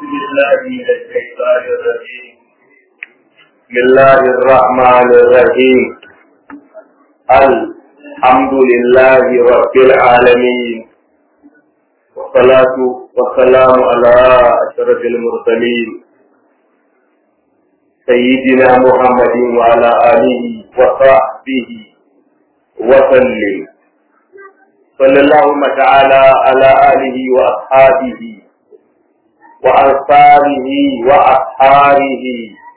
بالله من الشيطان الرجيم بسم الله الرحمن الرحيم الحمد لله رب العالمين والصلاة والسلام على أشرف المرسلين سيدنا محمد وعلى آله وصحبه وسلم صلى اللهم تعالى على آله وأصحابه وأنصاره وأصحابه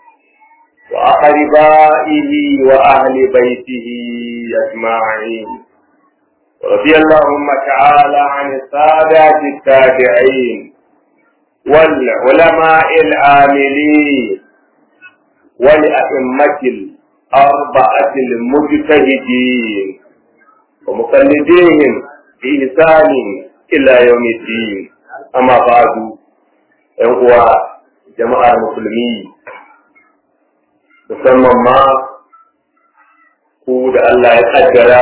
وأقربائه وأهل بيته أجمعين رضي اللهم تعالى عن السادات التابعين والعلماء العاملين ولأئمة الأربعة المجتهدين ومقلديهم بإحسان إلى يوم الدين أما بعد uwa jama'ar musulmi musamman ma ku da Allah ya kaddara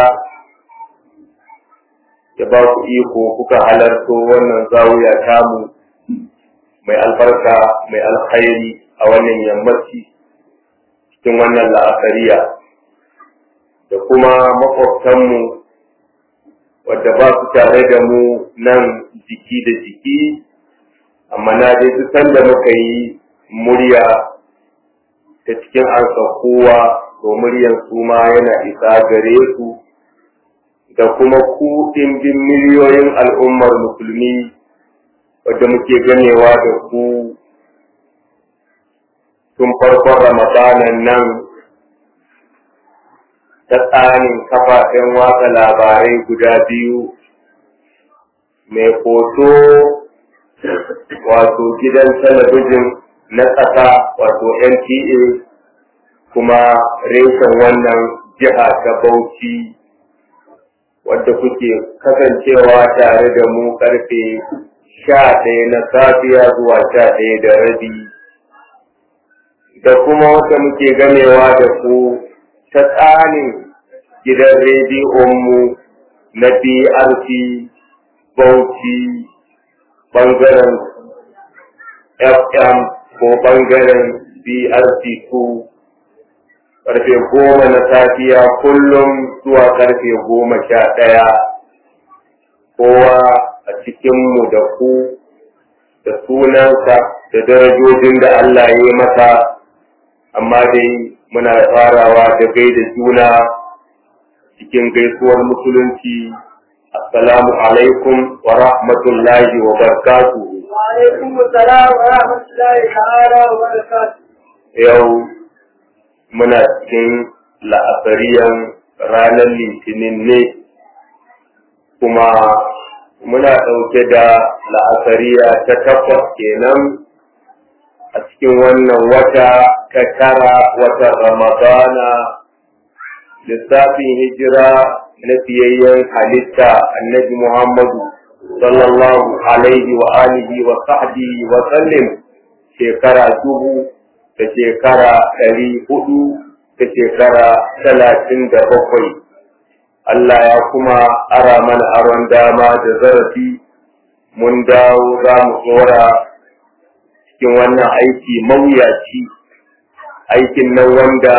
ya ba ku iko kuka halarto wannan zawiya tamu mai albarka mai alkhairi a wannan yammaci cikin wannan la'akariya da kuma makwabtanmu wadda ba su tare da mu nan jiki da jiki amma na dai duk sanda muka yi murya ta cikin ansa kowa to muryan su ma yana isa gare su da kuma ku ɗimbin miliyoyin al'ummar musulmi wadda muke ganewa da ku tun farkon ramadanan nan ta tsanin kafafen watsa labarai guda biyu mai hoto wato gidan talabijin na ƙasa wato NTA kuma reshen wannan jiha ta Bauchi wadda kuke kasancewa tare da mu karfe sha ɗaya na safiya zuwa sha ɗaya da rabi da kuma wata muke gamewa da ku ta tsanin gidan rediyonmu na BRC Bauchi ɓangaren FM ko ɓangaren BRC2 ƙarfe goma na safiya kullum zuwa ƙarfe goma sha ɗaya kowa a cikinmu da ku da sunansa da darajojin da Allah ya yi masa amma dai muna farawa da gaida juna cikin gaisuwar musulunci assalamu alaikum wa rahmatullahi wa barakatuhu وعليكم السلام ورحمة الله تعالى وبركاته yau muna cikin la'asariyan ranar litinin ne kuma muna ɗauke da la'asariya ta takwas kenan a cikin wannan wata ta tara watan ramadana lissafin hijira na fiyayyen halitta annabi muhammadu sallallahu alaihi wa alihi wa sahbihi wa sallim shekara dubu da shekara ɗari hudu da shekara talatin da bakwai. Allah ya kuma ara mana aron dama da zarafi mun dawo za mu tsora cikin wannan aiki mawuyaci aikin nan wanda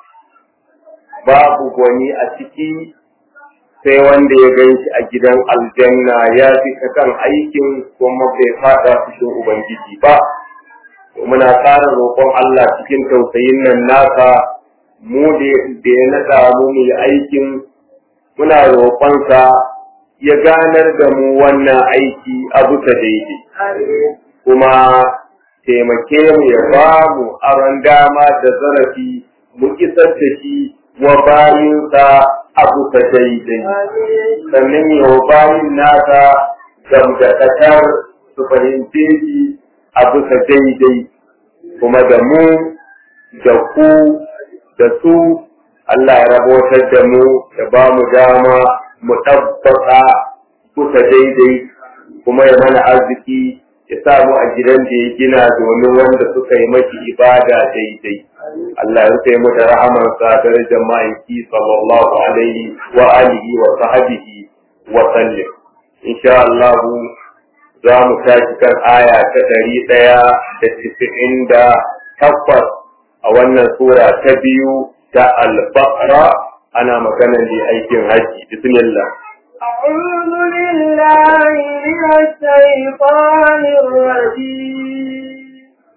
babu gwani a ciki sai wanda ya gan shi a gidan aljanna ya fi ta kan aikin kuma bai fada fushin ubangiji ba muna ƙara roƙon Allah cikin tausayin nan nasa mu da ya naɗa mu mu yi aikin muna roƙonsa ya ganar da mu wannan aiki abu ta daidai kuma taimake mu ya ba mu aron dama da zarafi mu isar da shi wa bayinsa abu ta daidai sannan yi wa bayin nasa gamdakatar su fahimce shi abu ta daidai kuma da mu da ku da su Allah ya rabotar da mu da ba mu dama mu tabbata kusa daidai kuma ya mana arziki ya sa mu a gidan da ya gina domin wanda suka yi maki ibada daidai. Allah ya rufe mu da rahamansa darajar ma'aiki sallallahu alaihi wa alihi wa sahbihi wa sallim. Insha Allah za mu tashi kan aya ta ɗari ɗaya da tisa'in da takwas a wannan sura ta biyu ta al-baqara ana magana ne aikin haji bismillah أعوذ بالله من الشيطان الرجيم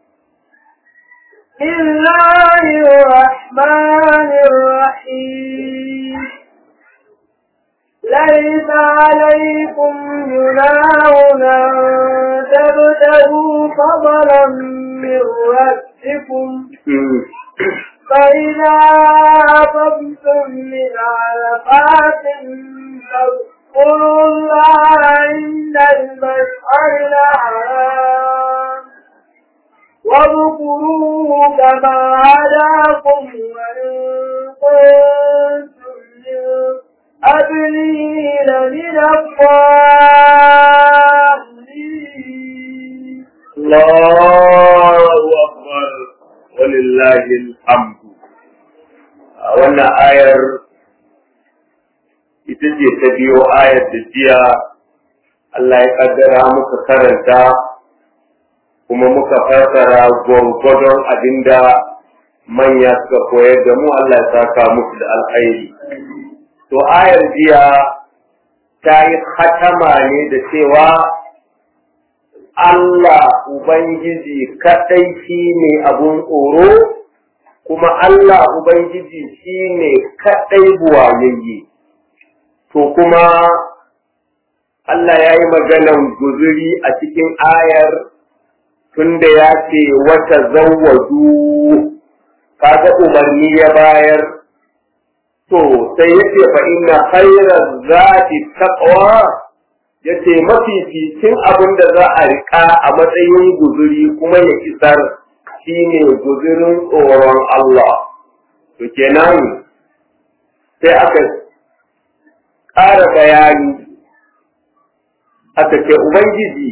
بسم الله الرحمن الرحيم ليس عليكم جناح أن تبتغوا فضلا من ربكم فإذا أفضتم من عرفات فاذكروا الله عند المشعر الحرام واذكروه كما هداكم وإن كنتم من أبنين من الضالين الله أكبر ولله الحمد wannan ayar ita ce ta biyo ayar da jiya Allah ya kaddara muka karanta kuma muka fassara gwargwadon abinda manya suka koyar da mu Allah ya saka musu da alkhairi to ayar jiya ta yi hatama ne da cewa Allah Ubangiji kaɗai shi ne abun tsoro, kuma Allah Ubangiji shi ne kaɗai buwayayye. To kuma Allah ya yi maganan guzuri a cikin ayar tunda ya ce wata zawwaju kaga umarni ya bayar to sai yace fa inna khayra zati taqwa yace mafificin abin da za a rika a matsayin guzuri kuma ya isar shine guzurin tsoron Allah to kenan sai aka ƙara bayani aka ce ubangiji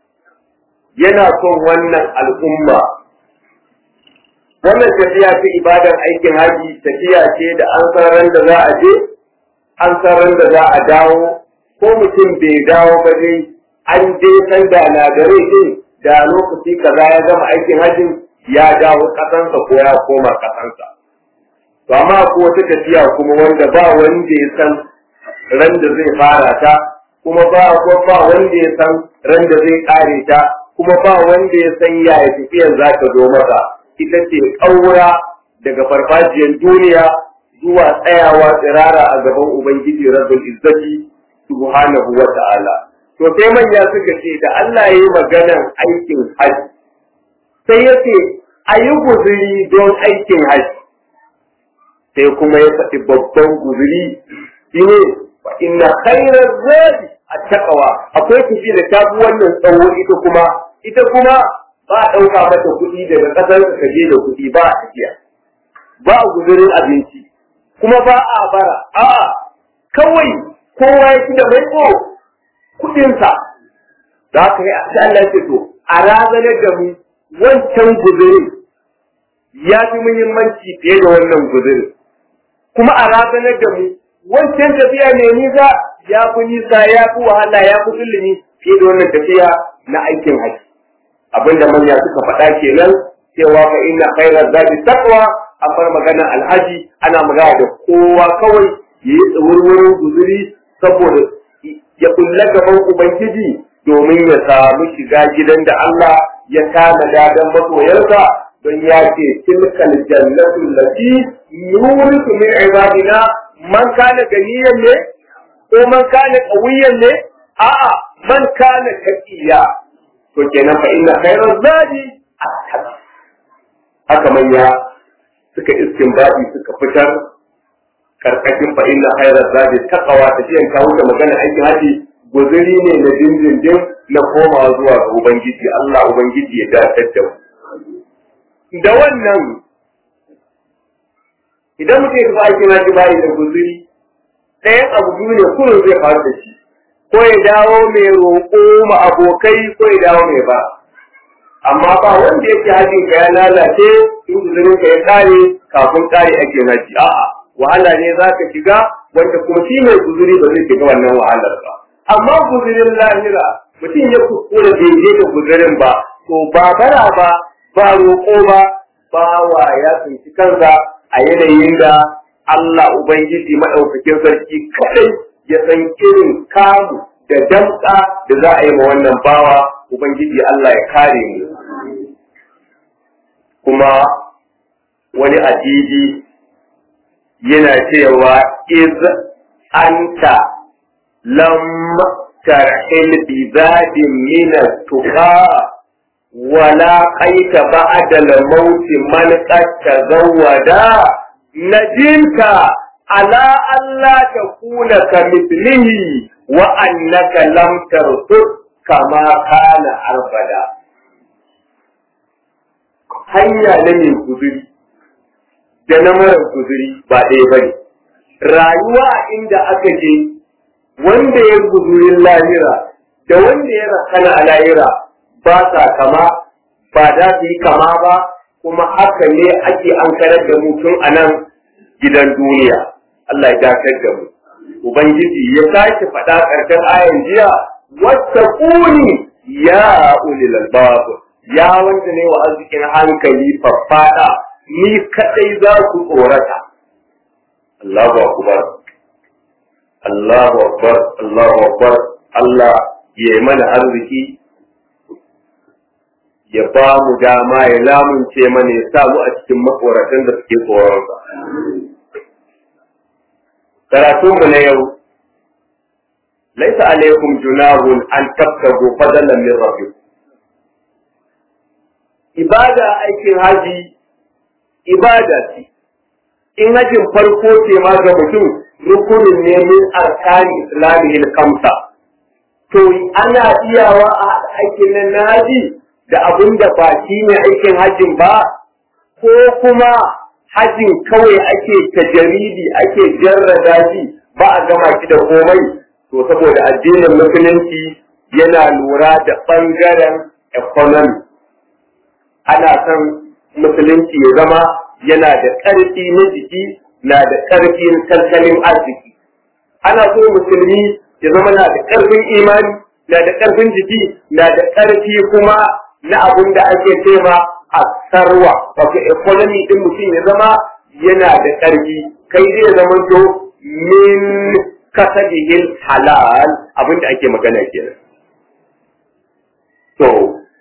yana son wannan al'umma wannan tafiya ta ibadar aikin haji tafiya ce da an san ran da za a je an san ran da za a dawo ko mutum bai dawo ba dai an je san da na gare din da lokaci kaza ya gama aikin hajin ya dawo kasansa ko ya koma kasansa to amma ko wata tafiya kuma wanda ba wanda ya san ran da zai fara ta kuma ba ko ba wanda ya san ran da zai kare ta kuma ba wanda ya san yaya tafiyar za ta zo masa ita ce ƙaura daga farfajiyar duniya zuwa tsayawa tsirara a gaban Ubangiji Rabbul Izzati subhanahu wa ta'ala. To sai manya suka ce da Allah ya yi maganan aikin haji, sai ya ce a yi guzuri don aikin haji. Sai kuma ya faɗi babban guzuri shi ne fa inna khairar zadi a takawa akwai tafi da ta wannan tsawo ita kuma ita kuma ba a ɗauka mata kuɗi daga ƙasar ka je da kuɗi ba a tafiya ba a guzurin abinci kuma ba a bara a'a kawai kowa ya ci da mai ko kuɗinsa za ka yi sai Allah ya ce to a razanar da mu wancan guzurin ya fi muhimmanci fiye da wannan guzurin kuma a razanar da mu wancan tafiya ne nisa ya fi nisa ya fi wahala ya fi zulumi fiye da wannan tafiya na aikin haji abinda manya suka faɗa kenan cewa fa inna khairaz zadi taqwa an bar magana alhaji ana magana da kowa kawai yayi tsawurwurin guzuri saboda ya kulla gaban ubangiji domin ya samu shiga gidan da Allah ya tanada dan masoyarsa don ya ce tilkal jannatu allati nurisu min ibadina man kana ganiyan ne ko man kana qawiyan ne a'a man kana taqiya to kenan fa inna khairaz zadi at-taqwa haka manya suka istinbadi suka fitar karkashin fa inna khairaz zadi taqwa ta jiyan kawo da magana aikin haji guzuri ne na dindindin na komawa zuwa ga ubangiji Allah ubangiji ya dace da mu da wannan idan mutum ya aikin haji bai da guzuri ɗayan abu biyu ne kullum zai faru da shi ko ya dawo mai roƙo ma abokai ko ya dawo mai ba amma ba wanda yake hajin ka ya lalace in guzurin ka ya kare kafin kare ake haji a'a wahala ne za ka shiga wanda kuma shi mai guzuri ba zai shiga wannan wahalar ba amma guzurin lahira mutum ya kuskura bai je da guzurin ba to ba bara ba ba roƙo ba bawa ya tsinci kansa a yanayin da Allah Ubangiji maɗaukakin sarki kaɗai ya san irin kamu da damƙa da za a yi ma wannan bawa Ubangiji Allah ya kare mu. Kuma wani adidi yana cewa iz anta lam tarhil bi zadin min tuqa wala qaita ba'da al-maut man qad tazawwada najinta ala alla takuna kamithlihi wa annaka lam tarsud kama kana arbada hanya na mai guzuri da na mara guzuri ba ɗaya ba ne rayuwa inda aka je wanda ya guzurin lahira da wanda ya rakana a lahira ba sa kama ba za su yi kama ba kuma haka ne ake an karar da mu tun a nan gidan duniya Allah ya dakar da mu ubangiji ya sake faɗa ƙarshen ayan jiya wata kuni ya ulil albab ya wanda ne wa arzikin hankali faffada ni kadai za ku tsorata Allahu akbar Allahu akbar Allahu akbar Allah ya yi mana arziki ya ba mu dama ya lamunce mana ya sa mu a cikin makoratan da suke tsoronsa. Karatun mu na yau, laisa alaikum junahun an tabtagu fadalan min rabbikum. Ibada aikin haji ibada ce, in hajin farko ce ma ga mutum rukunin ne min arkani islamihil kamsa. To ana iyawa a aikin nan na haji da abin da ba shi ne aikin hajjin ba, ko kuma hajjin kawai ake tajaridi ake jarrada shi ba a gama shi da komai, to saboda addinin musulunci yana lura da ɓangaren economy. Ana son musulunci ya zama yana da ƙarfi na jiki na da ƙarfin tattalin arziki. Ana so musulmi ya zama na da ƙarfin imani, na da ƙarfin jiki, na da ƙarfi kuma na abin da ake cema a sarwa wato economy din mutum ya zama yana da ƙarfi kai zai zama to min kasabihil halal abin da ake magana kenan to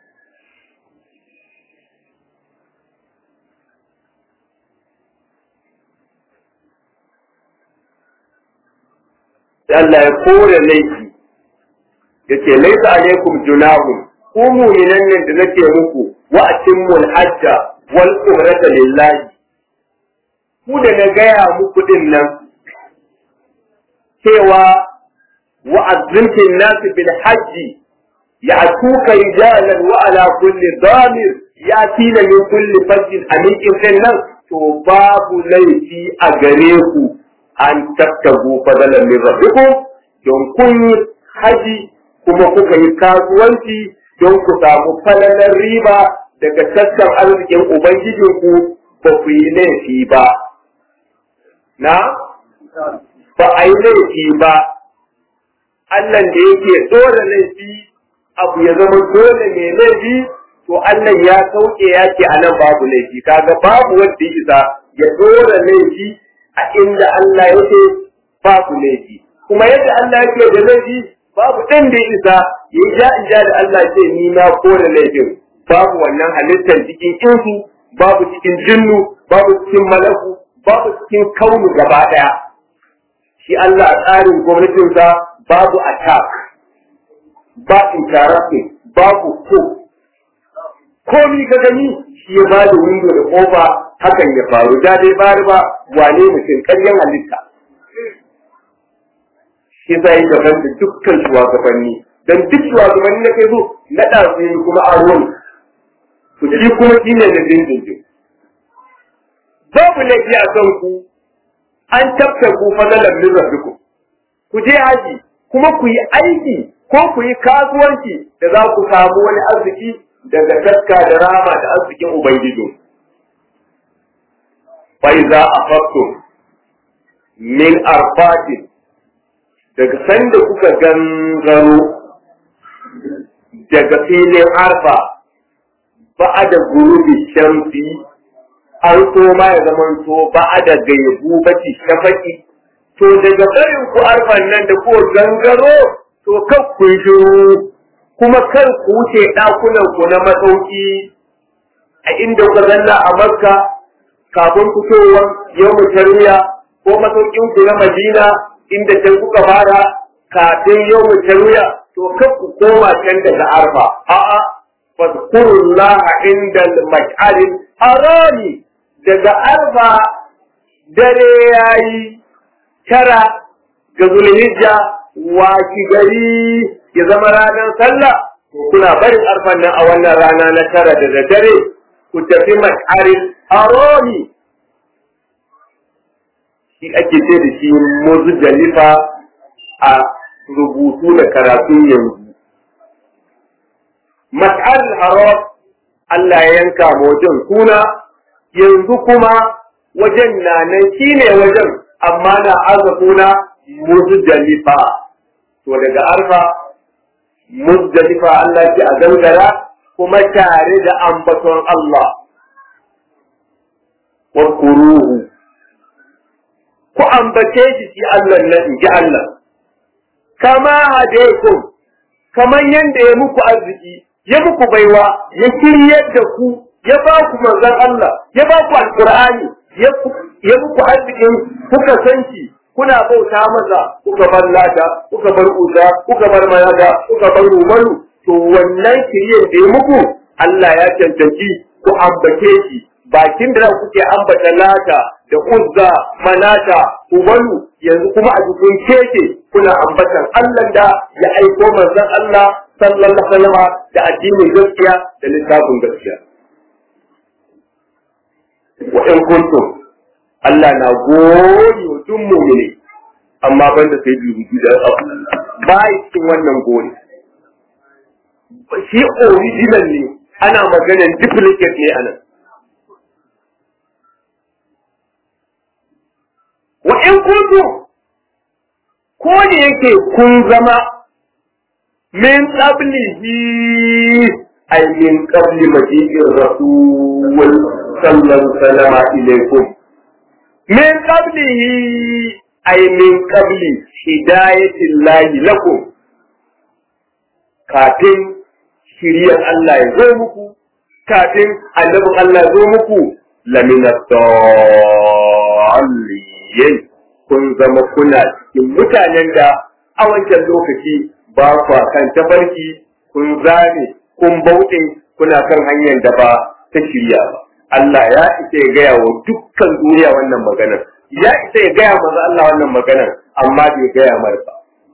Allah ya kore laifi yace laisa alaikum junahun ku mu'minan nan da nake muku wa atimmul hajja wal umrata lillahi ku da na gaya muku din nan cewa wa azzimtin nas bil hajji ya'tuka rijalan wa ala kulli damir yatina min kulli fajjin amikin din nan to babu laifi a gare ku an tattabu fadalan min rabbikum don kun haji kuma kuka yi kasuwanci don ku samu falalar riba daga taskan arzikin Ubangijinku ba ku yi laifi ba. Na? Ba a yi laifi ba, Allah da yake dole laifi abu ya zama dole mai laifi, to Allah ya sauke ya ce a nan babu laifi, kaga babu wanda isa ya dole laifi a inda Allah yake babu laifi. Kuma yadda Allah yake da laifi babu ɗan da ya isa ya yi ja in ja da Allah ce ni na kore laifin babu wannan halittar cikin insu babu cikin jinnu babu cikin malaku babu cikin kaunu gaba ɗaya shi Allah a tsarin gwamnatinsa babu attack ba interrupting babu ko komi ka gani shi ya ba da windo da kofa hakan ya faru da dai bari ba wane mutum ƙaryan halitta shi zai daban da dukkan shugabanni dan duk shugabanni na kai zo na ɗazu yi kuma aron ku shi kuma shi ne na dindindin babu laifi a kan ku an tafka ku fadalar min rabbikum ku je haji kuma ku yi aiki ko ku yi kasuwanci da za ku samu wani arziki daga taska da rama da arzikin ubangiji fa iza afaqtum min arfatin daga sanda kuka gangaro daga filin arfa ba da gurubi shamsi an so ma ya zamanto ba da gaibu baki shafaki to daga barin ku arfan nan da ko gangaro to kan ku shiru kuma kar ku wuce ɗakunan ku na masauki a inda ku zanna a makka kafin fitowar yau tarwiya ko masaukin ku na madina inda can kuka fara kafin yau tarwiya to kan ku koma can daga arfa a'a fadkurullaha inda al-mash'aril harami daga arfa dare yayi tara ga zulhijja waki gari ya zama ranar sallah kuna barin arfan nan a wannan rana na tara da daddare ku tafi mas'aril harami shi ake ce da shi muzdalifa a rubutu da karatun yanzu mas'aril haram Allah ya yanka wajen suna yanzu kuma wajen na nan shine wajen amma na arzakuna muzdalifa to daga arfa muzdalifa Allah ce a gangara kuma tare da ambaton Allah wa kuruhu ku ambace shi shi Allah na in ji Allah kama hadaikum kaman yanda ya muku arziki ya muku baiwa ya kiryar da ku ya ba ku manzon Allah ya ba ku alqur'ani ya muku arzikin kuka san shi kuna bauta masa kuka bar lata kuka bar uza kuka bar mayada kuka bar rumaru to wannan kiriyar da ya muku Allah ya cancanci ku ambace shi bakin da kuke ambata lata da uzza manata ubalu yanzu kuma a cikin keke kuna ambatan Allah da ya aiko manzon Allah sallallahu alaihi wasallam da addinin gaskiya da littafin gaskiya wa in kuntum Allah na gori wa duk mu'mini amma banda sai bi rubu da ba cikin wannan gori shi original ne ana maganar duplicate ne anan wa in kuntum ko da yake kun zama min qablihi ay min qabli maji'ir rasul sallallahu alaihi ilaykum min qablihi ay min qabli hidayatil lahi lakum kafin shiriyar Allah ya zo muku kafin annabin Allah ya zo muku lamina dallin kun zama kuna cikin mutanen da a wancan lokaci ba kwa kan tafarki kun zane kun bauɗe kuna kan hanyar da ba ta shirya ba Allah ya isa ya gaya wa dukkan duniya wannan maganar ya isa ya gaya maza Allah wannan maganar amma bai gaya mar ba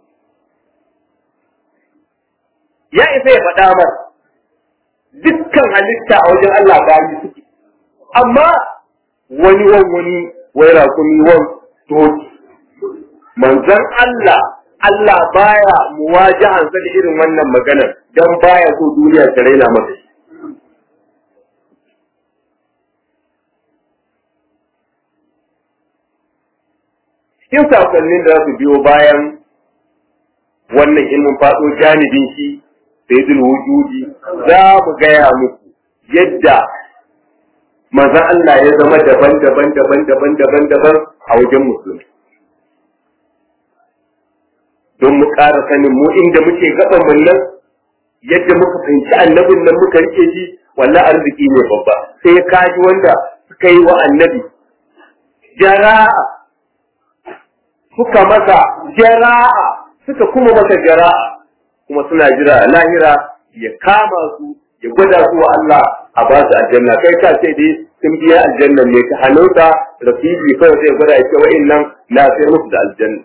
ya isa ya faɗa mar dukkan halitta a wajen Allah gani suke amma wani wan wani wai rakumi wan doki manzon Allah Allah baya muwajahansa da irin wannan maganar dan baya so duniya ta raina masa shi cikin sakonnin da za su biyo bayan wannan ilmin faɗo janibin shi sayyidul wujudi za mu gaya muku yadda manzon Allah ya zama daban daban daban daban daban daban a wajen musulmi don mu ƙara sanin mu inda muke gaban mun nan yadda muka fahimci annabin nan muka rike shi wallahi arziki ne babba sai ka ji wanda suka yi wa annabi jara'a suka masa jara'a suka kuma masa jara'a kuma suna jira lahira ya kama su ya gwada su wa Allah a ba su aljanna kai ka ce dai sun biya aljanna ne ta hannunsa rafiji kawai zai gwada ya ce wa'in nan na sai musu da aljanna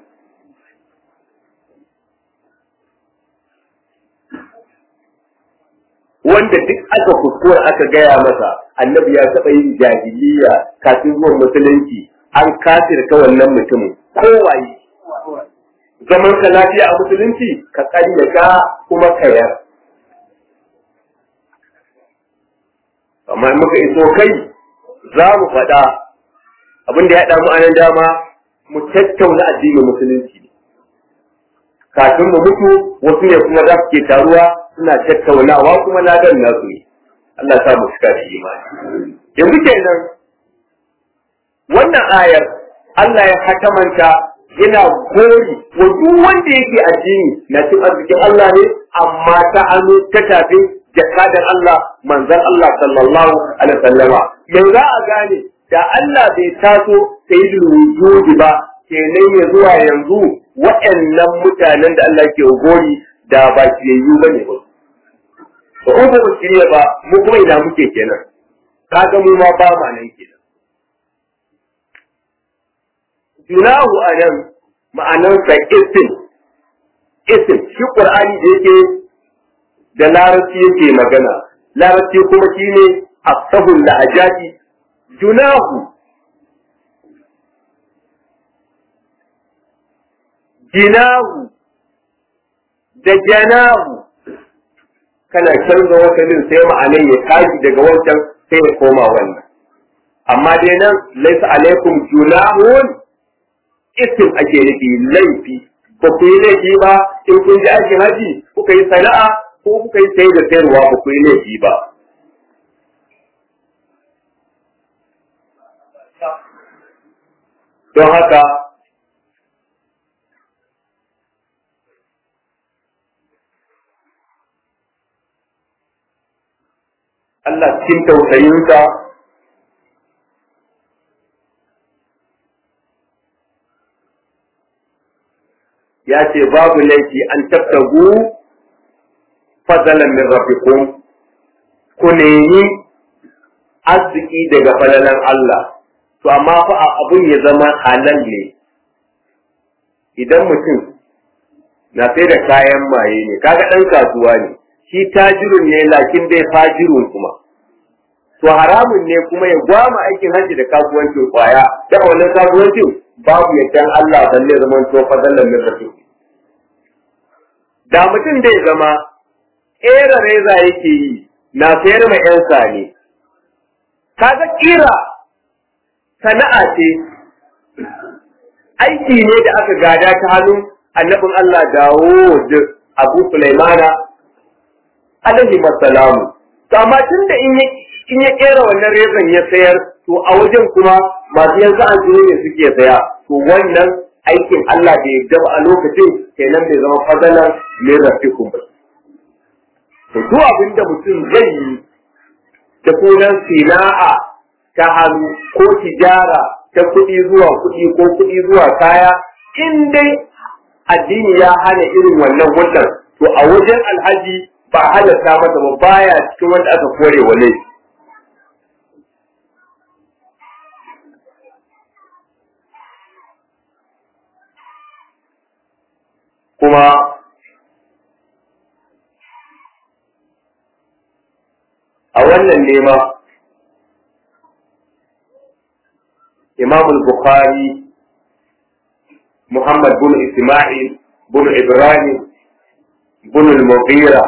wanda duk aka kuskura aka gaya masa annabi ya taɓa yin jahiliya kafin zuwan musulunci an kafirta wannan mutumin kowaye zaman ka lafiya a musulunci ka ƙaryata kuma ka yar amma muka iso kai za mu faɗa abin da ya haɗa mu anan dama mu tattauna addinin musulunci kafin mu mutu wasu ne kuma za su ke taruwa suna tattaunawa kuma ladan nasu ne Allah sa mu cika da imani yanzu kenan wannan ayar Allah ya hakamanta yana gori wa duk wanda yake addini na cin arzikin Allah ne amma ta hannu ta tafi jakadan Allah manzon Allah sallallahu alaihi wasallama yanzu za a gane da Allah bai taso sayyidul wujudi ba kenan ya zuwa yanzu waɗannan mutanen da Allah ke gori da ba kiyayyu bane ba to in ba shirya ba mu kuma ina muke kenan kaga mu ma ba ma nan kenan junahu anan ma'anar sa isim isim shi qur'ani da yake da larabci yake magana larabci kuma shine asahul lahajati junahu jinahu da janahu kana canza wasalin sai ma'anan ya tashi daga wancan sai ya koma wannan amma dai nan laisa alaikum junahun isim ake nufi laifi ba ku yi laifi ba in kun ji aikin haji kuka yi sana'a ko kuka yi sai da sayarwa ba ku yi laifi ba don haka Allah cikin tausayinsa ya ce babu laifi an tabtagu fadalan min rabbikum ku nemi arziki daga falalan Allah to amma fa abun ya zama halal ne idan mutum na sai da kayan maye ne kaga ɗan kasuwa ne shi tajirun ne lakin dai fajirun kuma to haramun ne kuma ya gwama aikin hajji da kasuwancin kwaya da wannan kasuwancin babu yaddan Allah balle zaman to fadalan min rasul da mutum zai zama ƙera reza yake yi na sayar ma yan sane kaga kira sana'a ce aiki ne da aka gada ta hannun annabin Allah Dawud Abu Sulaimana alaihi masalamu to amma tun da in ya kera wannan rezan ya sayar to a wajen kuma masu yanzu an ne suke saya to wannan aikin Allah da ya gaba a lokacin kenan bai zama fadalan min rabbikum ba to duk abin da mutum zai yi da sunan sina'a ta hannu ko tijara ta kuɗi zuwa kuɗi ko kuɗi zuwa kaya in dai addini ya hana irin wannan hulɗar to a wajen alhaji ba halatta masa ba baya cikin wanda aka kore wa laifi kuma a wannan nema imam bukhari muhammad bin isma'il bin ibrahim bin al-mughira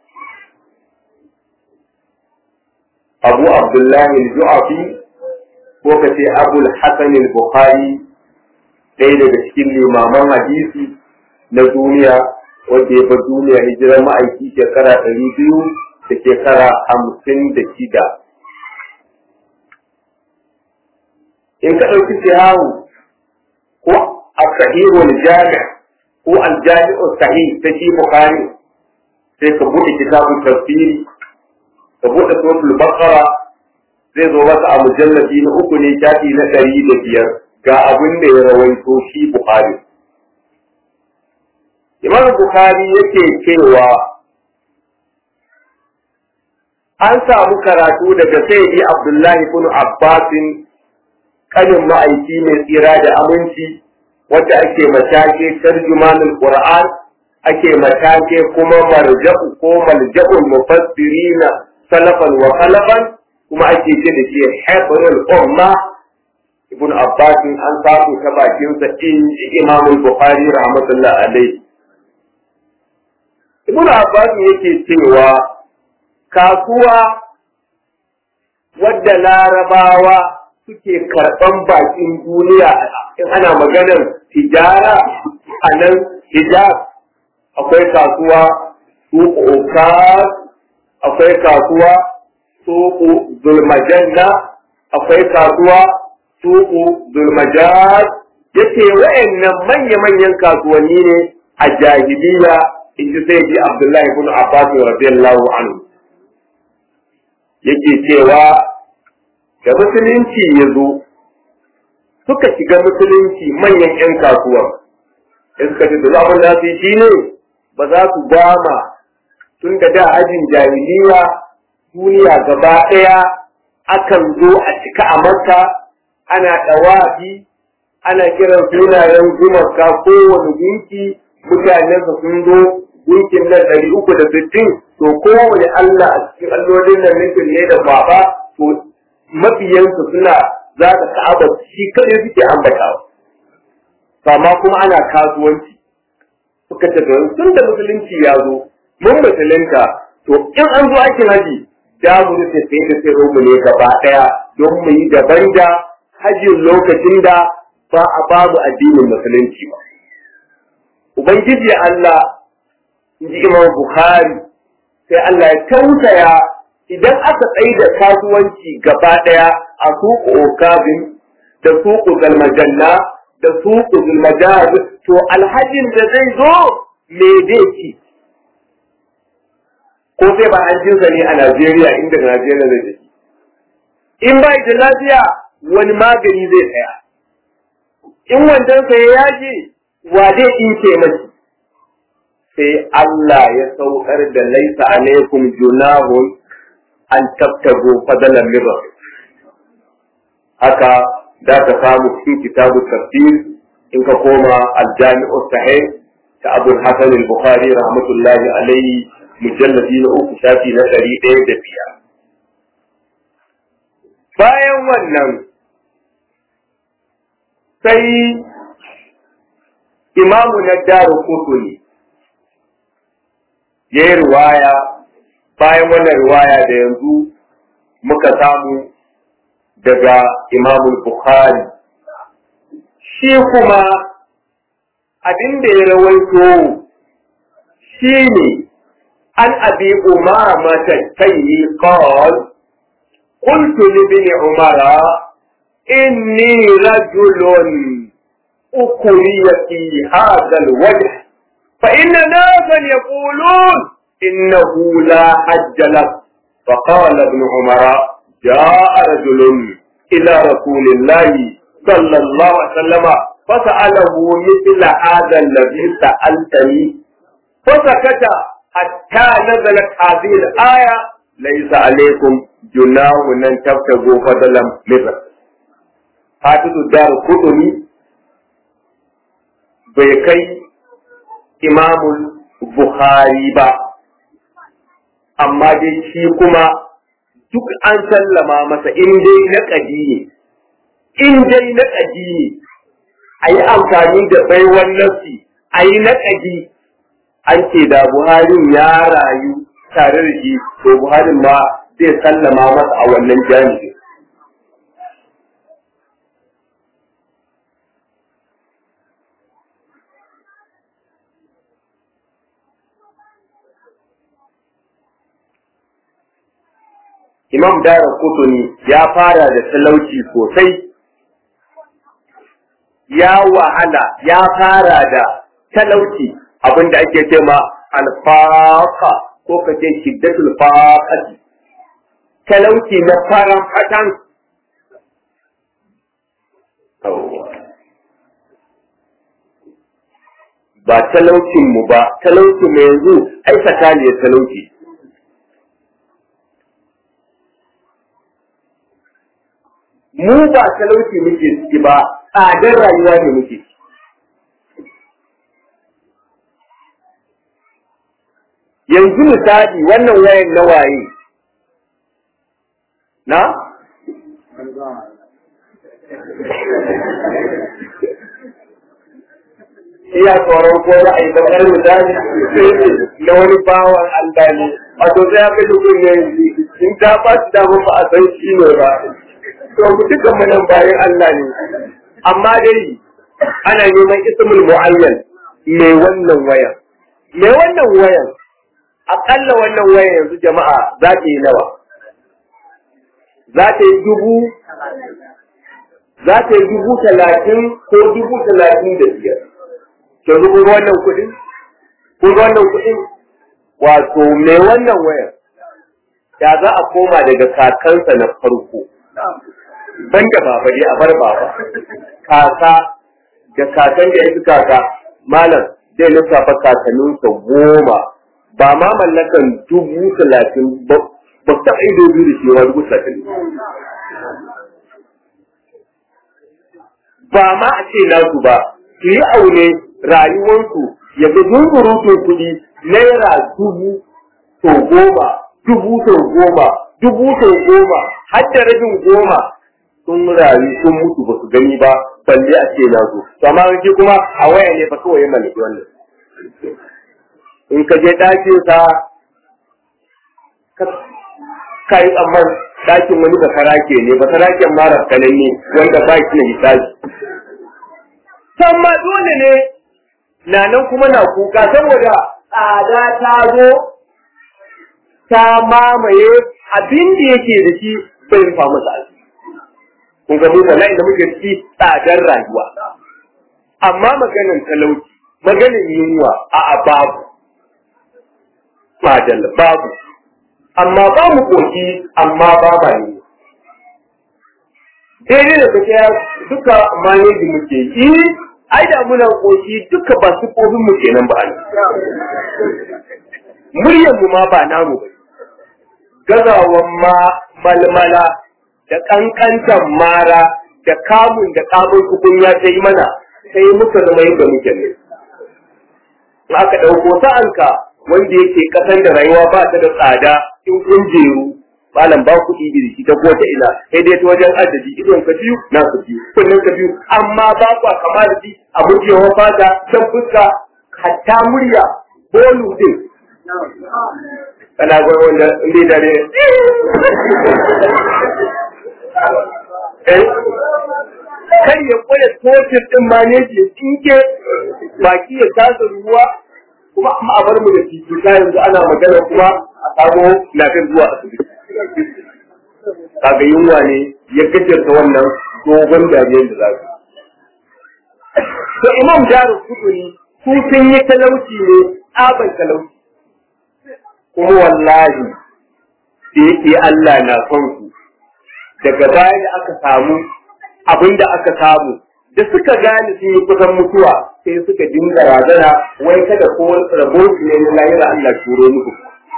abu abdullahi al-ju'afi ko kace abu al-hasan al-bukhari ɗaya daga cikin limaman hadisi na duniya wanda ya bar duniya hijirar ma'aiki shekara ɗari biyu da shekara hamsin da shida. In ka ɗauki sihahu ko a sahihul jami' ko aljami'u sahih ta shi Bukhari sai ka buɗe kitabun tafsiri ka buɗe suratul baqara zai zo masa a mujallabi na uku ne shafi na ɗari da biyar ga abin da ya rawaito shi Bukhari. Imam Bukhari yake cewa an samu karatu daga Sayyidi Abdullahi ibn Abbasin kanin ma'aiki mai tsira da aminci wanda ake matake tarjumanul Qur'an ake matake kuma marja'u ko malja'ul mufassirina salafan wa khalafan kuma ake ce da shi habrul umma ibn Abbas an samu ta bakin sa in Imam Bukhari rahmatullah alaihi Ibn Abbas yake cewa kasuwa wadda larabawa suke karɓan bakin duniya in ana maganar tijara a nan hijab akwai kasuwa suku ukaz akwai kasuwa suku zulmajanna akwai kasuwa suku zulmajaz yace wa'annan manya-manyan kasuwanni ne a jahiliya in ji sai ji Abdullahi ibn Abbas radiyallahu anhu yake cewa da musulunci ya zo suka shiga musulunci manyan 'yan kasuwa in suka ce da abin da su yi shi ne ba za su gama tun da da ajin jahiliya duniya gaba ɗaya akan zo a cika a makka ana ɗawafi ana kiran sunayen gumaka kowane gunki mutanen sun zo gunkin nan ɗari uku da sittin to kowane Allah a cikin allolin nan nufin ne da baba to mabiyansu suna za ka ka'aba shi kaɗai suke ambatawa amma kuma ana kasuwanci suka ce tun da musulunci ya zo mun musulunta to in an zo aikin haji da mu rufe sai da sai mu ne gaba ɗaya don mu yi daban da hajjin lokacin da ba a babu addinin musulunci ba ubangiji Allah in ji Imam Bukhari sai Allah ya tausaya idan aka tsaye da kasuwanci gaba ɗaya a suku okabin da suku galmajanna da suku zulmajaz to alhajin da zai zo me zai ci ko sai ba an jinsa ne a Najeriya inda Najeriya zai ci in ba da lafiya wani magani zai tsaya in wancan sai ya yaji wa zai ince mashi sai Allah ya saukar da laisa alaikum junahun an tabtago fadalan min haka da ka samu cikin kitabu tafsir in ka koma aljami'u sahih ta Abu Hasan al-Bukhari rahmatullahi alaihi mujalladi na uku shafi na ɗari ɗaya da biyar bayan wannan sai imamu na daru kutuni ya yi ruwaya bayan wannan ruwaya da yanzu muka samu daga imamul bukhari shi kuma abin da ya rawaito shi ne an abi umama tattayi qal قلت لابن عمر إني رجل أكري في هذا الوجه فإن ناسا يقولون إنه لا حج لك فقال ابن عمر جاء رجل إلى رسول الله صلى الله عليه وسلم فسأله مثل هذا الذي سألتني فسكت حتى نزلت هذه الآية ليس عليكم جناح أن تبتغوا فضلا مثل حافظ الدار القطني bai kai imamul Bukhari ba, amma dai shi kuma duk an sallama masa in dai na ƙadi ne, in dai na ƙadi ne, a yi amfani da baiwan nafsi, a yi na ƙadi, an ce da Buharin ya rayu tare da shi, to Buharin ma zai sallama masa a wannan jami'in. Imam Dara Kutuni ya fara da talauci sosai, ya wahala ya fara da talauci abinda ake ce ma alfaka ko ka ce shiddatul faqati talauci na faran fatan ba talaucin mu ba talaucin mu yanzu ai sakaliyar talauci mu ba talauci muke ciki ba tsadar rayuwa ne muke yanzu misali wannan wayan na waye na iya tsoron ko za a yi bakar misali na wani bawan Allah ne wato sai ya kashe kunne in ta ba su dama ba a san shi ne ba to mu dukan mu nan bayan Allah ne amma dai ana neman ismul mu'ayyan mai wannan wayan mai wannan wayan akalla wannan waya yanzu jama'a za ta yi nawa za ta yi dubu za ta yi dubu talatin ko dubu talatin da biyar to dubu wannan kuɗin kun wannan kuɗin wato mai wannan wayar da za a koma daga kakansa na farko ban da baba dai a bar baba kaka da kakan da ya fi kaka malam zai lissafa kakanninsa goma ba ma mallakan dubu talatin ba ba ta ido biyu da shi dubu talatin ba ma a ce nasu ba su yi aune rayuwarsu ya ga zunzurutun kuɗi naira dubu to goma dubu to goma dubu to goma har da rabin goma sun rayu sun mutu ba su gani ba balle a ce na zo to amma shi kuma a waya ne ba kawai ya mallaki wannan in ka je ɗakin sa ka yi tsamman ɗakin wani ba sarake ne ba saraken mara kananne wanda ba shi na hisabi ma dole ne na nan kuma na kuka saboda tsada ta zo ta mamaye abin da yake da shi bai rufa masa asiri kun ga mu wallahi da muke ciki tsadar rayuwa amma maganin talauci maganin yunwa a a babu madal babu amma ba mu koki amma ba ba ne daidai da kake duka maneji muke yi ai da muna koki duka ba su kofin mu kenan ba ne muryar mu ma ba namu ba gazawan ma malmala da kankantan mara da kamun da kamun kukun ya ta yi mana sai muka zama yadda muke ne aka ɗauko sa'anka wanda yake kasan da rayuwa ba ta da tsada in kun jeru malam ba kuɗi iri shi ta ko ta ina sai dai ta wajen adadi idon ka biyu na ka biyu kunnen ka biyu amma ba kwa kama da shi a mujewar fata can fuska hatta murya bolu din kana gwai wanda inda dare kar ya kwaya totir din maneji ya tsinke baki ya tasa ruwa kuma amma a bar mu da titi ta yanzu ana magana kuma a samu lafiyar zuwa asibiti kaga yunwa ne ya gajarta wannan dogon dariyar da za su to imam jaru kuduni su sun yi talauci ne tsaban talauci kuma wallahi da yake Allah na son su daga baya da aka samu abin da aka samu da suka gane sun yi kusan mutuwa sai suka dinga razana wai kada ko rabon su ne na lahira Allah turo muku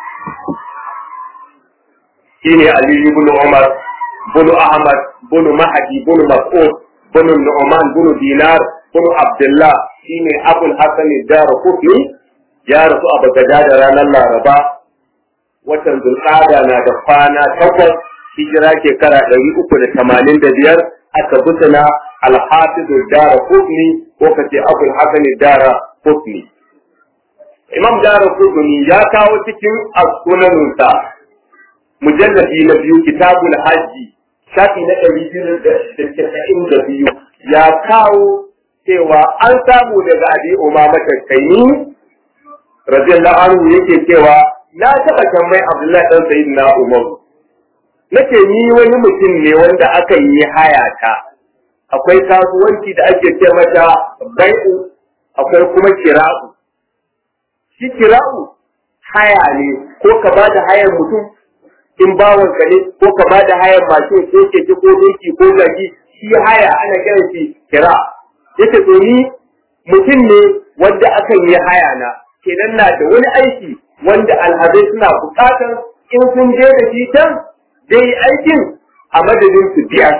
shine Ali ibn Umar ibn Ahmad ibn Mahdi ibn Mas'ud ibn Nu'man ibn Dinar ibn Abdullah shine Abul Hasan ad-Darqutni ya rasu a Baghdad ranar Laraba watan Zulqa'ada na da kwana takwas hijira shekara ɗari uku da tamanin da biyar aka busana alhafizu dara kutni ko ka ce abul hasan dara kutni imam dara kutni ya kawo cikin as-sunanunsa mujalladi na biyu kitabul hajji shafi na ɗari biyu da casa'in da biyu ya kawo cewa an samu daga abi umama tattaini radiyallahu anhu yake cewa na taɓa tambayi abdullahi ɗan sayyidina umaru nake ni wani mutum ne wanda aka yi haya ta akwai kasuwanci da ake ce mata bai'u akwai kuma kira'u shi kira'u haya ne ko ka ba da hayar mutum in bawan ka ne ko ka ba da hayar mashin ko keke ko doki ko gagi shi haya ana kiran shi kira yace to ni mutum ne wanda aka yi haya na kenan na da wani aiki wanda alhazai suna bukatar in sun je da shi can zai yi aikin a madadin su biya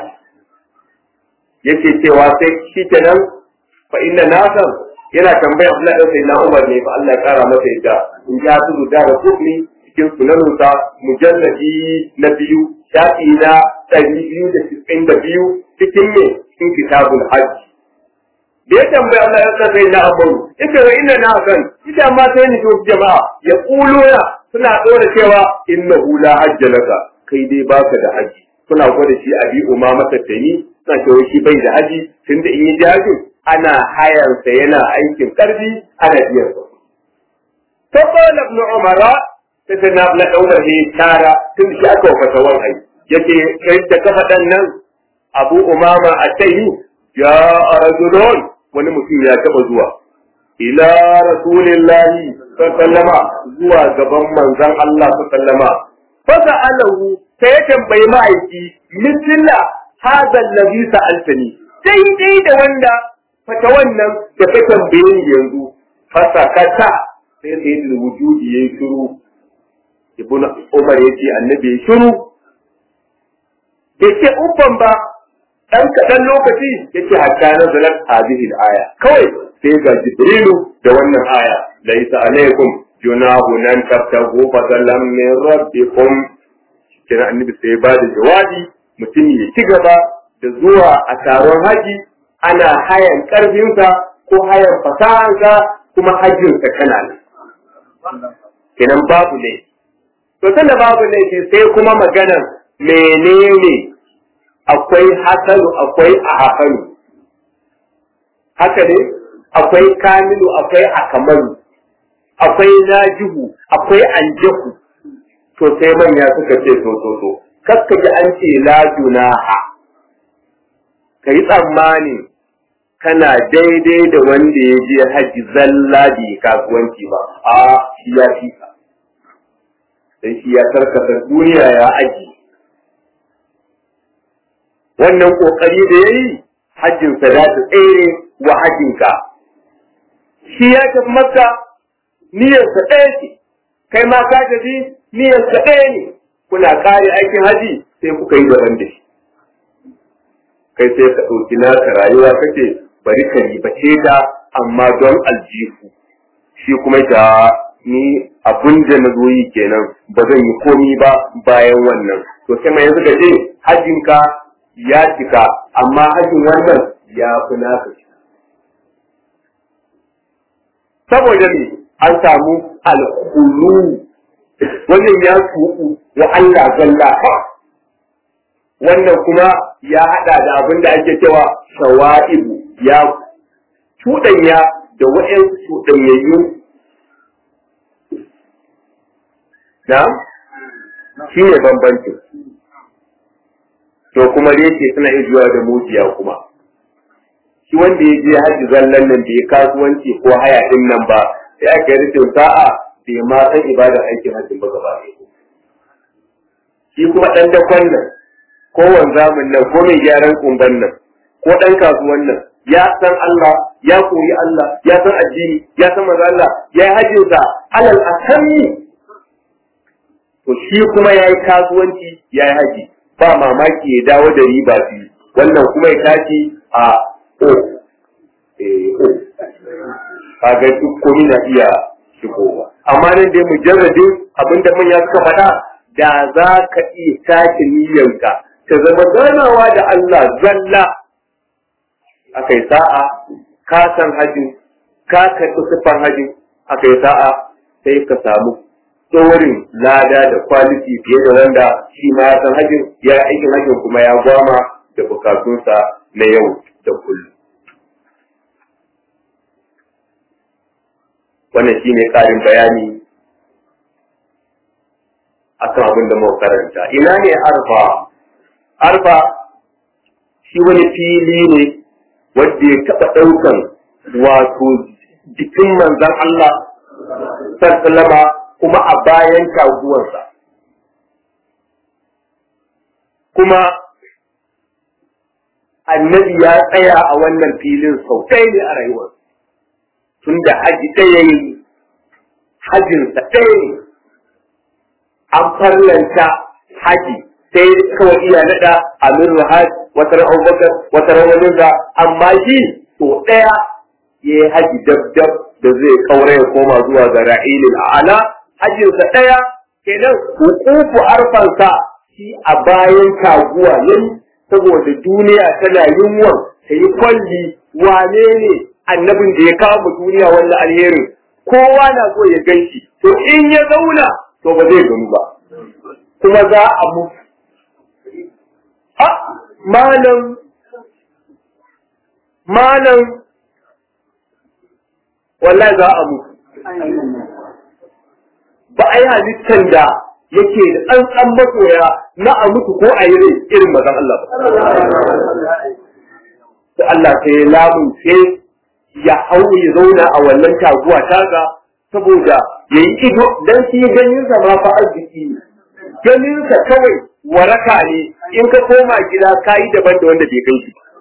yake cewa sai shi kenan fa inna nasan yana tambaya Allah dan sai na Umar ne fa Allah ya kara masa yadda in ja su da da kufni cikin sunanunsa mujalladi na biyu shafi na ɗari biyu da cikin da biyu cikin ne cikin kitabul hajji da ya tambaya Allah ya sai na Umar ita wa inna nasan ita ma sai ni to jama'a ya kuluna suna dora cewa innahu la hajja laka kai dai baka da haji suna gwada shi a bi umama tattani suna cewa shi bai da haji tunda in yi jajin ana hayarsa yana aikin karfi ana biyan sa fa qala ibn umara sai sai na bla daukar ne tara tun shi aka wafata wan ai yace kai da kafa dan nan Abu Umama a tayi ya rajulun wani mutum ya taba zuwa ila rasulillahi sallama zuwa gaban manzon Allah sallama fa sa'alahu sai ya tambayi ma'aiki misilla hadha allazi sa'altani daidai da wanda fata wannan da ka tambaye ni yanzu fasakata sai sai da wujudi yayi shiru ibnu umar yace annabi yayi shiru yace uban ba dan kadan lokaci yace hatta nazalat hadhihi al-aya kawai sai ga jibrilu da wannan aya laysa alaikum junahu nan tabtagu fadalan min rabbikum kina annabi sai ba da jawabi mutum ya ci gaba da zuwa a taron haji ana hayan karfinsa ko hayan fasahansa kuma hajjinsa kana nan kenan babu ne to tunda babu ne sai kuma maganar menene akwai hasanu akwai ahafanu haka ne akwai kamilu akwai akamalu akwai najihu akwai anjahu to sai manya suka ce to to to kaskaji an ce la junaha ka yi tsammani kana daidai da wanda ya je haji zalla bai kasuwanci ba a shi ya fi ka dan shi ya karkata duniya ya aji wannan kokari da yayi hajjin sa za ta tsere wa hajjinka shi ya tafi makka niyyarsa ɗaya ce kai ma ka tafi niyyarsa ɗaya ne kuna kare aikin haji sai kuka yi daban da shi kai sai ka ɗauki naka rayuwa kace bari ka ribace ta amma don aljihu shi kuma ta ni abin da na zo yi kenan ba zan yi komi ba bayan wannan to sai mai yanzu ka ce hajjinka ya cika amma hajjin wannan ya fi naka cika saboda me an samu alkulu wannan ya tuku wa Allah zalla wannan kuma ya hada da abin da ake cewa shawa'ibu ya cuɗanya da wa'yan cuɗanyayyu na shi ne bambancin to kuma reke suna iya zuwa da mujiya kuma shi wanda ya je haji zallan nan da ya kasuwanci ko haya din nan ba sai aka yi rikin sa'a bai ma san ibadar aikin hajjin ba gaba shi kuma ɗan dakon nan ko wanzamin nan ko mai gyaran kumban nan ko ɗan kasuwan nan ya san Allah ya koyi Allah ya san addini ya san maza Allah ya yi hajjinsa alal asammi to shi kuma ya yi kasuwanci ya yi haji ba mamaki ya dawo da riba biyu wannan kuma ya tashi a o o kaga duk komai na iya shigowa amma nan dai mujarradin abinda manya suka faɗa da za ka iya tashi niyyanka ta zama ganawa da Allah zalla aka yi sa'a ka san hajji ka karɓi siffar hajji aka yi sa'a sai ka samu tsorin lada da kwaliti fiye da wanda shi ma ya san hajjin ya yi aikin hajjin kuma ya gwama da bukatunsa na yau da kullum. Wannan shi ne ƙarin bayani akan abin da muka karanta. Ina ne arfa? Arfa shi wani fili ne wanda ya taɓa ɗaukan wato jikin manzan Allah sallama kuma a bayan taguwarsa. Kuma annabi ya tsaya a wannan filin sau ɗaya ne a rayuwar. Tun da haji ɗaya yi, hajinsa ɗaya ne, an farlanta haji sai kawai iya naɗa Amir Hajj wata ran Abubakar wata ran wani amma shi to ɗaya ya yi haji dab dab da zai kaura ya koma zuwa ga ra'ilil a'ala hajjinsa ɗaya kenan hukufu arfansa shi a bayan taguwa yayi saboda duniya tana yunwan ta yi kwalli wane ne annabin da ya kawo duniya wannan alherin kowa na so ya gan shi to in ya zauna to ba zai gani ba kuma za a mutu a malam malam wallahi za a mutu ba a yi halittar da yake da tsantsan masoya na a mutu ko a yi rai irin mazan Allah ba. Da Allah sai ya lamunce ya hau ya zauna a wannan taguwa taga saboda ya yi ido don shi ganinsa ma fa arziki ne. Ganinsa kawai waraka ne in ka koma gida ka yi daban da wanda bai kai shi ba.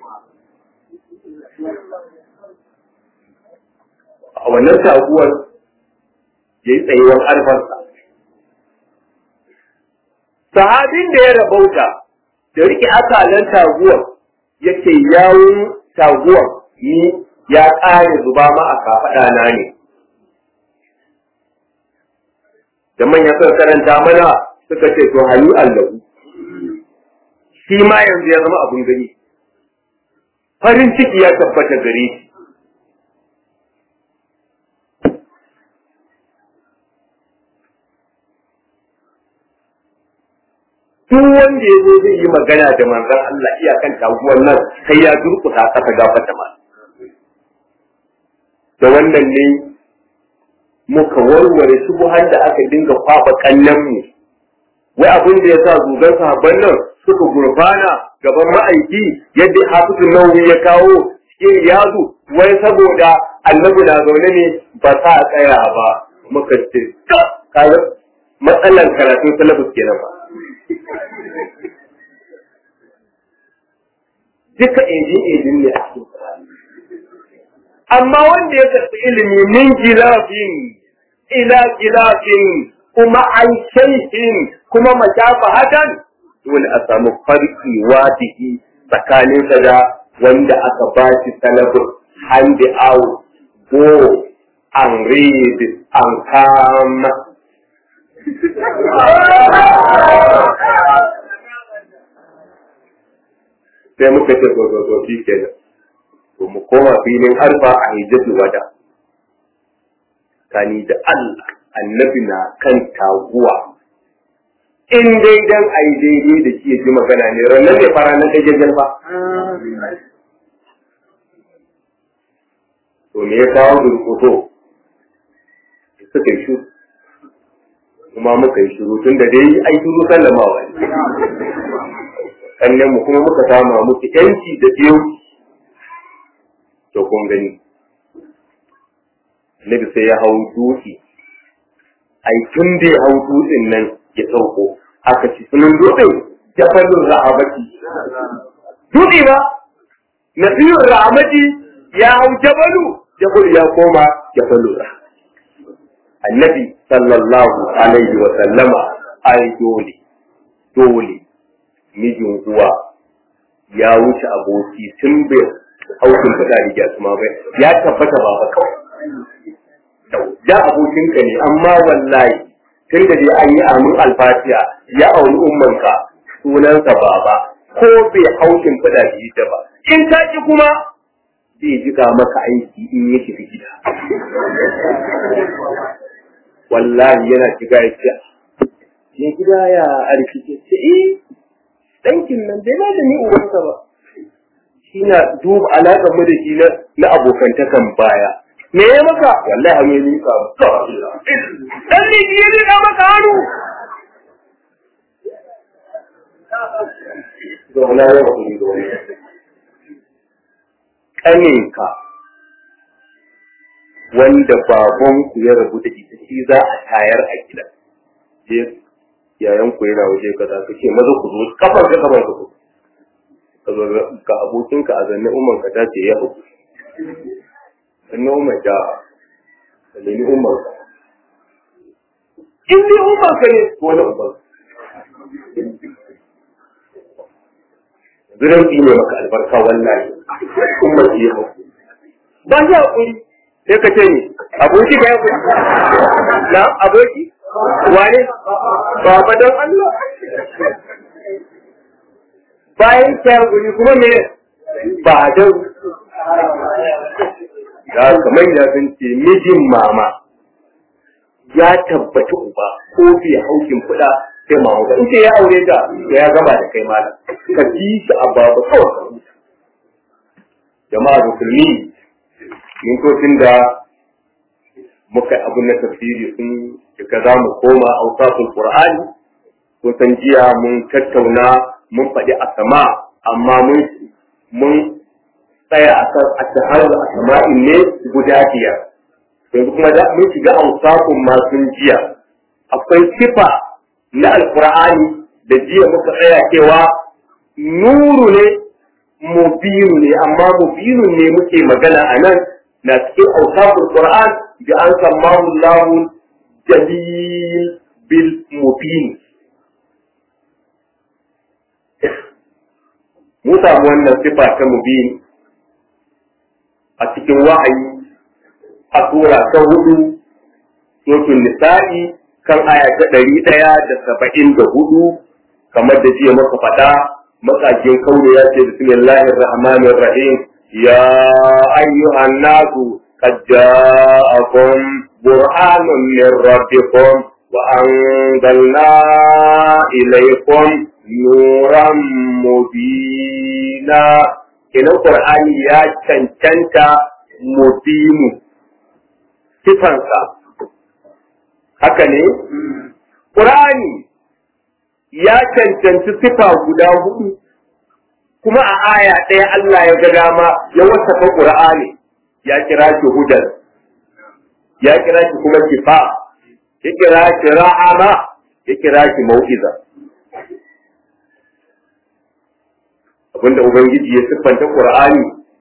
A wannan taguwar ya yi tsayuwar alfarsa. Sahabin da ya rabauta da riƙe akalan taguwar yake yawun taguwar ni ya ƙare zuba ma a kafaɗa na ne. Da manya suka karanta mana suka ce to hannu allahu. Shi ma yanzu ya zama abin gani. Farin ciki ya tabbata gare shi. duk wanda ya zo zai yi magana da manzon Allah iyakan taguwar nan sai ya durkuta kasa gafata ma da wannan ne muka warware shubuhan da aka dinga kwaba kallon mu wai abin da ya sa zugan sahabban nan suka gurfana gaban ma'aiki yadda hafizun nawawi ya kawo cikin yazu wai saboda annabi na zaune ne ba sa tsaya ba muka ce kaga matsalan karatun salafus kenan ba duka ejin ejin ne a cikin amma wanda ya karɓi ilimi min gilafin ila gilafin kuma an shaihin kuma mashafa hakan dole a samu farki wadihi tsakaninsa da wanda aka ba shi salafin hand out go and read and come sai muka ce to to to shi kenan to mu koma filin arfa a hijjatul wada kani da Allah annabi na kan taguwa in dai dan ai daidai da shi ji magana ne ranar ne fara nan kake jalfa to me ya kawo durkuto suka yi shuru kuma muka yi shuru tun da dai ai shuru sallamawa ne sannan mu kuma muka sama musu yanci da biyu to kun gani Nabi sai ya hau dutse ai tun da ya hau dutsen nan ya sauko aka ci sunan dutsen jafalin ra'abati dutse ba nasirun ra'amati ya hau jabalu jabalu ya koma jafalin annabi sallallahu alaihi wa sallama ai dole dole mijin uwa ya wuce aboki tun bai haukin fada riga su ma bai ya tabbata ba ba kawai ya abokinka ne amma wallahi tun da dai an yi amin alfatiya ya auni ummanka sunansa baba ko bai haukin fada da ba in ta ki kuma zai jika maka aiki in ya tafi gida wallahi yana shiga ya ce ne gida ya arkice ce eh ɗankin nan bai ba da ni ubansa ba shi na duba alaƙar mu da shi na abokantakan baya me ya maka wallahi hannu ya nika dan ne ya nika maka hannu zauna ya ba kuri da wani ƙaninka wanda babanku ya rabu da ita shi za a tayar a gida yayan ku yana waje kaza ka ce maza ku zo kafar ka kafar ka zo ka zo ka abokin ka a zanne umman ka tace ya hu sannan umman ta ka nemi umman ka in dai umman ka ne ko na umman Zirin ne maka albarka wallahi umman ya hu ba ya hakuri sai ka ce ni aboki ka ya hakuri na aboki wane baba don Allah bayan kyar guri kuma me ba don da kamar da sun ce mijin mama ya tabbata uba ko bai haukin kuɗa sai mama ba in ce ya aure ta ya gama da kai malam ka ji shi a babu kawai jama'a musulmi min da muka abu na tafsiri sun duka za mu koma ausafin qur'ani kusan jiya mun tattauna mun faɗi asama amma mun mun tsaya a kan ashahar asama'in ne guda biyar yanzu kuma da mun shiga ausafin masu jiya akwai sifa na alqur'ani da jiya muka tsaya cewa nuru ne mubinu ne amma mubinu ne muke magana a nan na cikin ausafin qur'an da an sammahu lahu jalil bil mubin mu samu wannan sifa ta mubin a cikin wa'ayi a sura ta hudu suratul nisa'i kan aya ta ɗari ɗaya da saba'in da hudu kamar da jiya maka faɗa matsajin kaure ya ce bismillahir rahmanir rahim ya ayyuhan nasu qad ja'akum burhanun min rabbikum wa anzalna ilaykum nuran mubina kenan qur'ani ya cancanta mubinu sifansa haka ne qur'ani ya cancanci sifa guda hudu kuma a aya ɗaya Allah ya ga dama ya wasafa qur'ani ya kira shi hudan ya kira shi kuma kifa ya kira shi rahama ya kira shi mau'iza abinda Ubangiji ya siffanta Qur'ani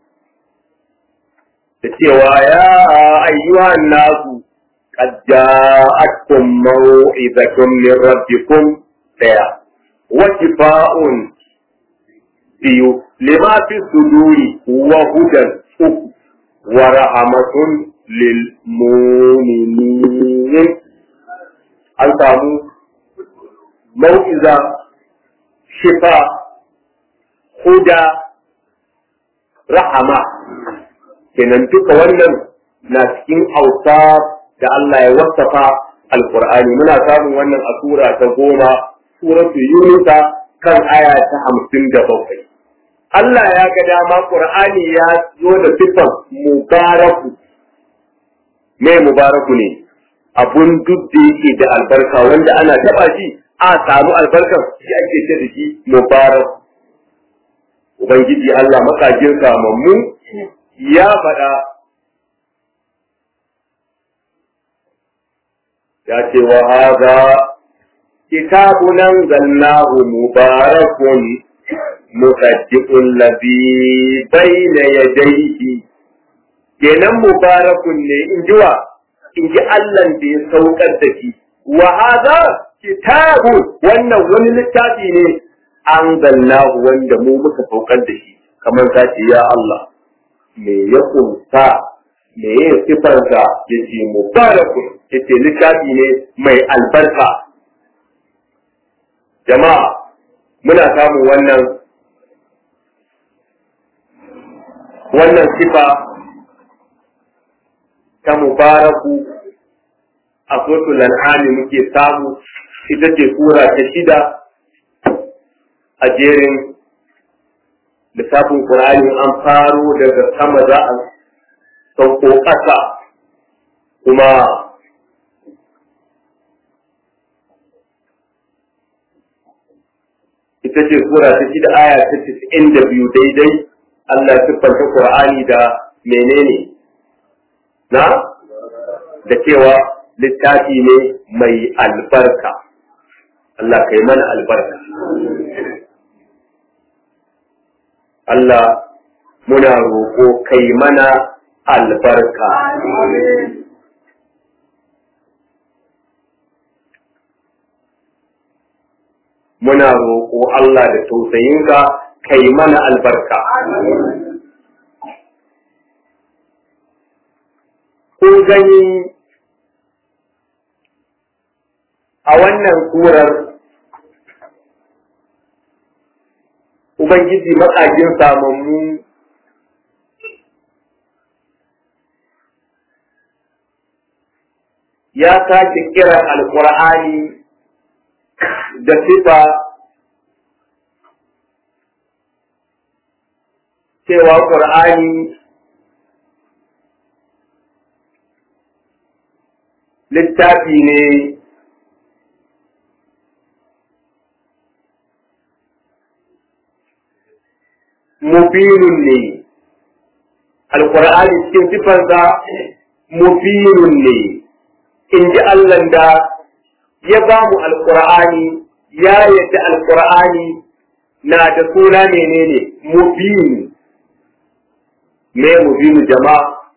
da cewa ya ayyuhan nasu qad ja'atkum maw'izatun min rabbikum daya wa shifa'un biyu lima fi suduri wa hudan uku wa rahmatun lil mu'minin an samu mau'iza shifa huda rahama kenan duka wannan na cikin auta da Allah ya wasafa alqur'ani muna samun wannan a sura ta goma suratu yunusa kan aya ta hamsin da bakwai Allah ya ga dama qur'ani ya zo da sifan mubaraku me mubaraku ne abun duk da yake da albarka wanda ana taba shi a samu albarkar shi ake ce da shi mubaraku Ubangiji Allah makajin samammu ya faɗa ya ce wa haza kitabun anzalnahu mubarakun musaddiqul ladhi bayna yadayhi kenan mubarakun ne in ji wa in ji Allah da ya saukar da shi wa haza kitabun wannan wani littafi ne an zallahu wanda mu muka saukar da shi kamar ka ce ya Allah me ya kunsa me ya sifarsa ya ce mubarakun ya ce littafi ne mai albarka jama'a muna samun wannan wannan sifa ta mubaraku a sotul al'ani muke samu ita ce sura ta shida a jerin lissafin ƙur'ani an faro daga sama za a sauko ƙasa kuma ita ce sura ta shida aya ta tisa'in da biyu daidai Allah siffanta ƙur'ani da menene na da cewa littafi ne mai albarka Allah kai mana albarka Allah muna roƙo kai mana albarka. Muna roƙo Allah da tausayinka kai mana albarka. Kun gani a wannan surar Ubangiji maƙagin samammu ya sake kiran alƙur'ani da sifa cewa ƙur'ani littafi ne mubinun ne alkur'ani cikin sifansa mubinun ne in ji Allah da ya ba mu alkur'ani ya yadda alkur'ani na da suna menene mubin me mubinu jama'a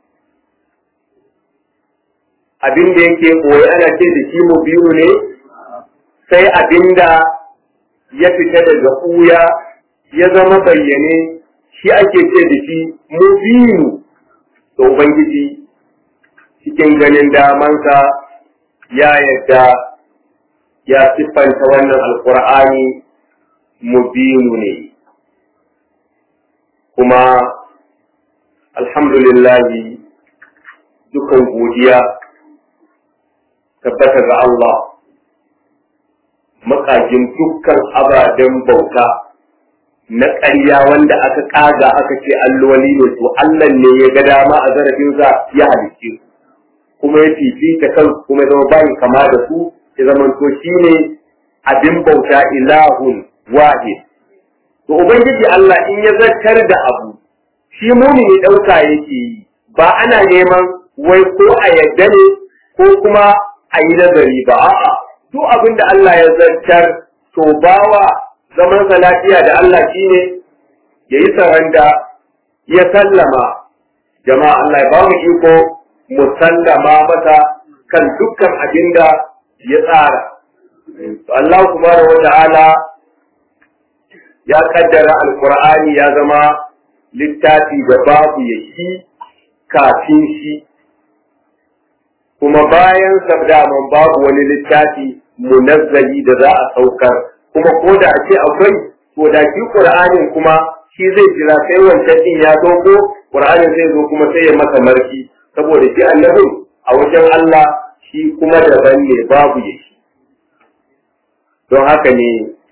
abin da yake koyi ana ce da shi mubinu ne sai abin da ya fita daga ɓuya ya zama bayyane shi ake ce da shi mubinu to ubangiji cikin ganin damansa ya yadda ya siffanta wannan alkur'ani mubinu ne kuma alhamdulillahi dukan godiya tabbata ga Allah makajin dukkan ababen bauta na ƙarya wanda aka ƙaga aka ce alloli ne to Allah ne ya ga dama a zarafinsa ya halicce kuma ya fifita kan kuma zama bayin kama da su ya zama to shi ne abin bauta ilahun wahid to ubangiji Allah in ya zartar da abu shi mumini ɗauka yake yi ba ana neman wai ko a yadda ne ko kuma a yi nazari ba a'a duk abin da Allah ya zartar to bawa zaman sa lafiya da Allah shine ya yi saranda ya sallama jama'a Allah ya ba mu iko mu sallama masa kan dukkan abin da ya tsara to Allah subhanahu wata'ala ya kaddara alqur'ani ya zama littafi da babu ya shi kafin shi kuma bayan sabdaman babu wani littafi munazzali da za a saukar kuma ko da ake akwai to da shi qur'anin kuma shi zai jira sai wancan din ya zo ko qur'anin zai zo kuma sai ya masa marki saboda shi annabin a wajen Allah shi kuma daban ne babu ya shi don haka ne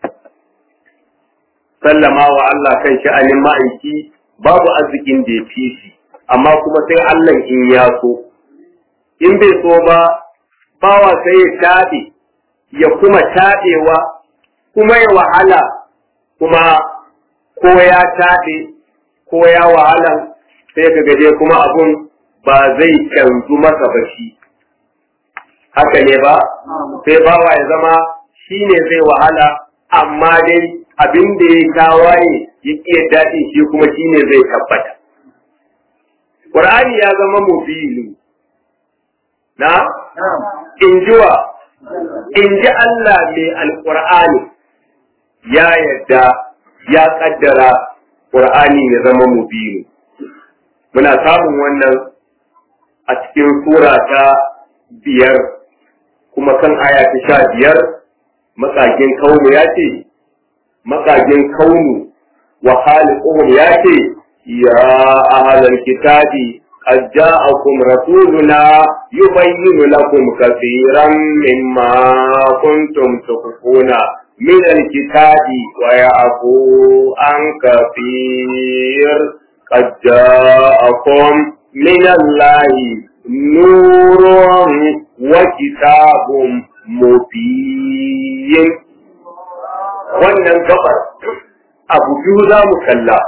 sallama wa Allah kan sha'anin ma'aiki babu arzikin da ya fi shi amma kuma sai Allah in ya so in bai so ba bawa sai ya taɓe ya kuma taɓewa kuma ya wahala kuma ko ya taɓe ko ya wahala sai ka gaje kuma abun ba zai canzu masa ba shi haka ne ba sai bawa ya zama shi ne zai wahala amma dai abin da ya tawaye ya ƙi daɗi shi kuma shi ne zai tabbata Ƙur'ani ya zama mubili na injiwa in ji Allah mai alƙur'ani ya yadda ya ƙaddara ƙur'ani ya zama mubini muna samun wannan a cikin sura ta biyar kuma kan aya ta sha biyar makagin kaunu ya ce makagin kaunu wa khaliquhum ya ce ya ahlal kitabi قد جاءكم رسولنا يبين لكم كثيرا مما كنتم تخفون من الكتاب ويعفو عن كثير قد جاءكم من الله نور وكتاب مبين wannan gabar abu biyu za mu kalla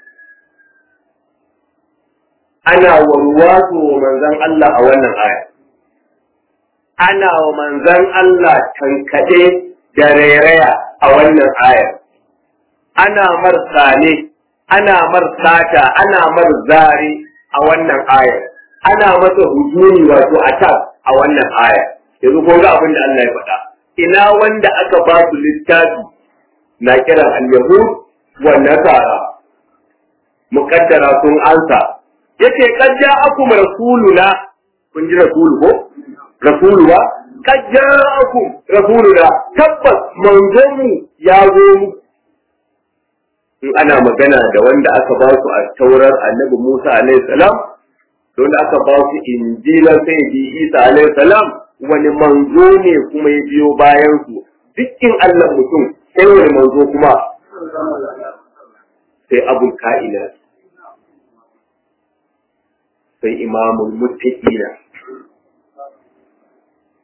ana warwato wa manzan Allah a wannan aya. Ana wa manzan Allah tankaɗe da rairaya a wannan aya. Ana mar sane, ana mar sata, ana mar zare a wannan aya. Ana masa hujumi wato attack a wannan aya. Yanzu kun ga abin da Allah ya faɗa. Ina wanda aka ba su littafi na kiran al-Yahud wa Nasara. Muƙaddara sun ansa yace kad ja'akum rasuluna kun ji rasulu ko rasulu ba kad ja'akum rasuluna tabbas manzon mu ya zo mu in ana magana da wanda aka ba su a taurar annabi Musa alaihi salam don aka ba su injila sai bi Isa alaihi salam wani manzo ne kuma ya biyo bayan su dukkin Allah mutum sai wani manzo kuma sai abul ka'ina sai imamul muttaqina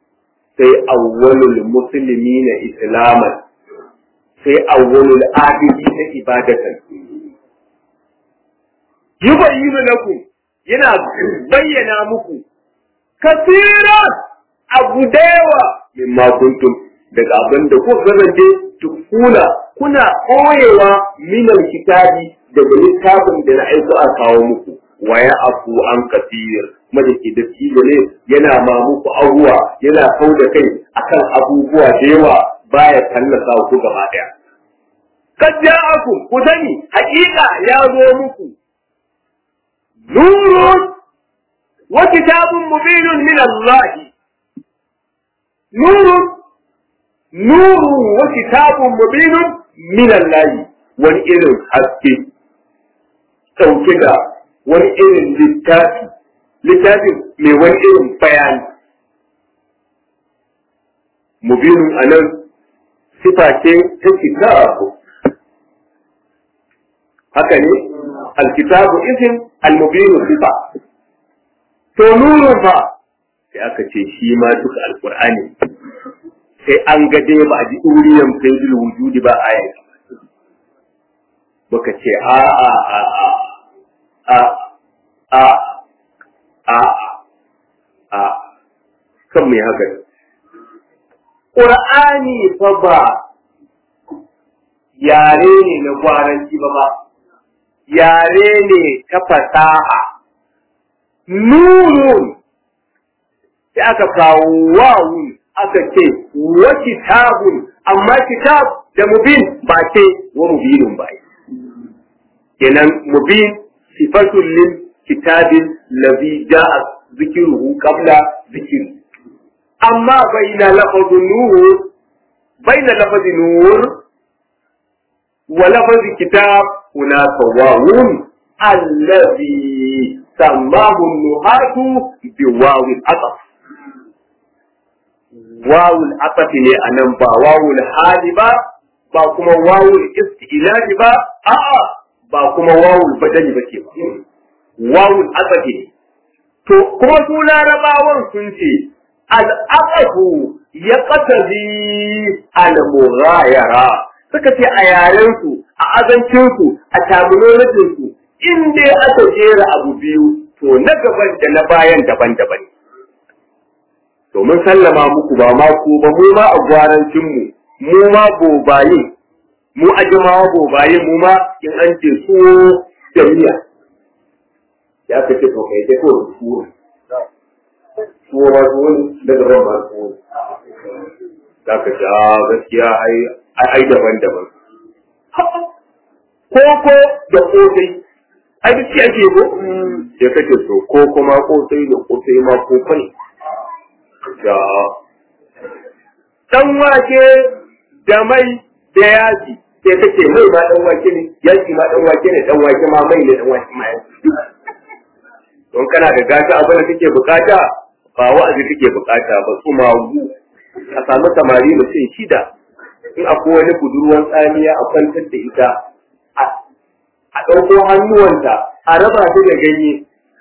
sai awwalul musulmi na islaman sai awwalul abidi na ibadatan yubayyinu lakum yana bayyana muku kasira abu da yawa mimma kuntum daga abin da kuka kasance tukuna kuna koyewa minal kitabi daga littafin da na aiko a kawo muku wa ya afu an kafir kuma ke da ne yana ma muku abuwa yana kau da kai akan abubuwa da yawa baya tallasa ku gaba daya kad ja'akum ku sani haƙiƙa ya zo muku nurun wa kitabun mubinun min Allah nurun nurun wa kitabun mubinun min Allah wani irin haske ɗauke da wani irin littafi littafin mai wani irin bayani mubinun a nan sifa ce ta kitabu haka ne alkitabu isin almubinu sifa to nurun fa sai aka ce shi ma duka alkur'ani sai an ga dai ba a ji ɗuriyan sai wujudi ba a yanzu muka ce a a a a a a a a kan mai haka ƙur'ani fa ba yare ne na gwaranci ba ba yare ne ta fasaha nurun sai aka kawo wawun aka ce wa kitabun amma kitab da mubin ba ce wa mubinun ba kenan mubin sifatul lil kitabin ladhi jaa zikruhu qabla zikri amma baina lafaz nur baina lafaz nur wa lafaz kitab hunaka wawun alladhi sammahu nuhatu biwawil ataf wawul atafi ne anan ba wawul hali ba ba kuma wawul istilahi ba a'a ba kuma wawul badali ba ke ba wawul atafi ne to kuma su larabawan sun ce al'aqafu ya qatabi al-mughayara suka ce a yaren su a azancin su a terminology su in dai aka jera abu biyu to na gaban da na bayan daban-daban to mun sallama muku ba ma ku ba mu ma a gwarancin mu mu ma bobaye mu a jama'a bobaye mu ma in an ce su jami'a ya ka ce to kai ko su su ma su daga ban ba su za ka ce a gaskiya ai ai daban-daban koko da kosai ai duk ake ko sai kace to ko kuma kosai da kosai ma ko ne da ɗan wake da mai da yaji sai kake mai ma ɗan wake ne yaji ma ɗan wake ne ɗan wake ma mai ne ɗan wake ma yaji don kana da gata abin da kake bukata ba wa'azi kake bukata ba tsumagu a samu samari mutum shida in akwai wani budurwan tsamiya a kwantar da ita a ɗauko hannuwanta a raba ta da ganye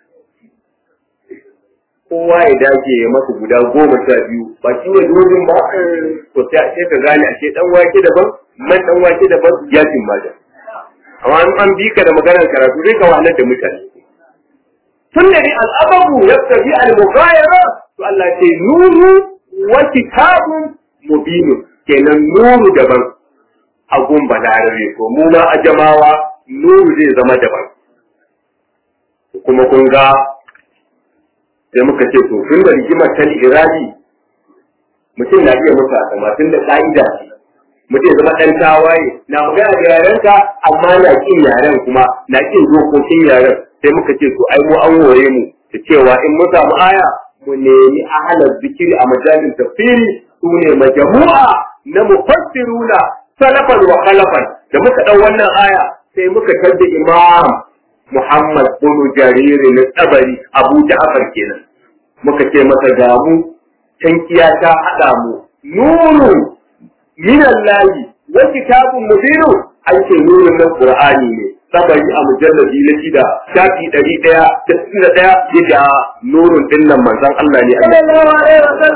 kowa ya dace ya masa guda goma sha biyu ba shi ne dozin ba to sai ka gane ashe dan wake daban man dan wake daban yakin maja amma an an bi ka da maganar karatu zai ka wahalar da mutane tun da ni al'ababu yaktabi al-mughayara to Allah ce nuru wa kitabun mubinun kenan nuru daban a gumba larare ko mu ma ajamawa nuru zai zama daban kuma kun ga sai muka ce to tun da rigimar ta irabi mutum na iya mutu a sama tun da ka'ida ce mutum zama ɗan tawaye na magana da yarenka amma na kin yaren kuma na kin dokokin yaren sai muka ce to ai mu an wore mu da cewa in mun samu aya mu nemi ahalar zikiri a majalin tafsiri su ne majamu'a na mufassiruna salafan wa khalafan da muka ɗau wannan aya sai muka tabda imam Muhammad bin Jarir na tsabari Abu Ja'far kenan muka ce masa ga mu tankiya ta hada mu nuru min Allah wa kitabun mubin ake nurun nan Qur'ani ne tsabari a mujalladi na shida shafi ɗari ɗaya da sittin da ɗaya yadda nurun ɗin nan manzon Allah ne sallallahu alaihi wasallam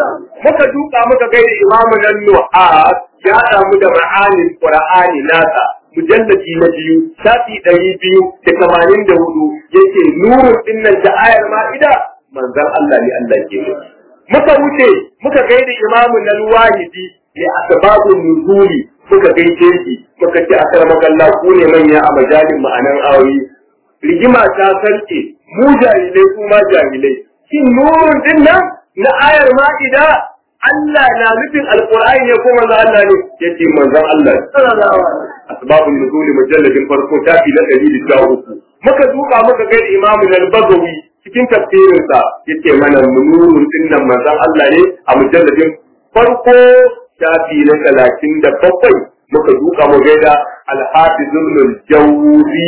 muka duka muka gaida imamu nan nu'as ya damu da ma'anin qur'ani nasa mujalladi na biyu shafi ɗari biyu da tamanin da hudu yake nurun dinnan ta ayar ma'ida manzon Allah ne Allah ke nufi muka wuce muka gaida imamu nan wahidi ya asbabun nuzuli muka gaishe shi muka ce akramaka Allah ku ne manya a majalin ma'anan ayoyi rigima ta sarke mu jahilai kuma jahilai shin nurun dinnan na ayar ma'ida Allah na nufin alqur'ani ne ko manzon Allah ne yace manzon Allah asbabun nuzuli mujalladin farko tafi na 113 muka duka muka gaida imamu al-Bagawi cikin tafsirinsa yake mana nurun dinnan manzon Allah ne a mujalladin farko shafi na talatin da bakwai muka duka mu gaida alhafizul jawzi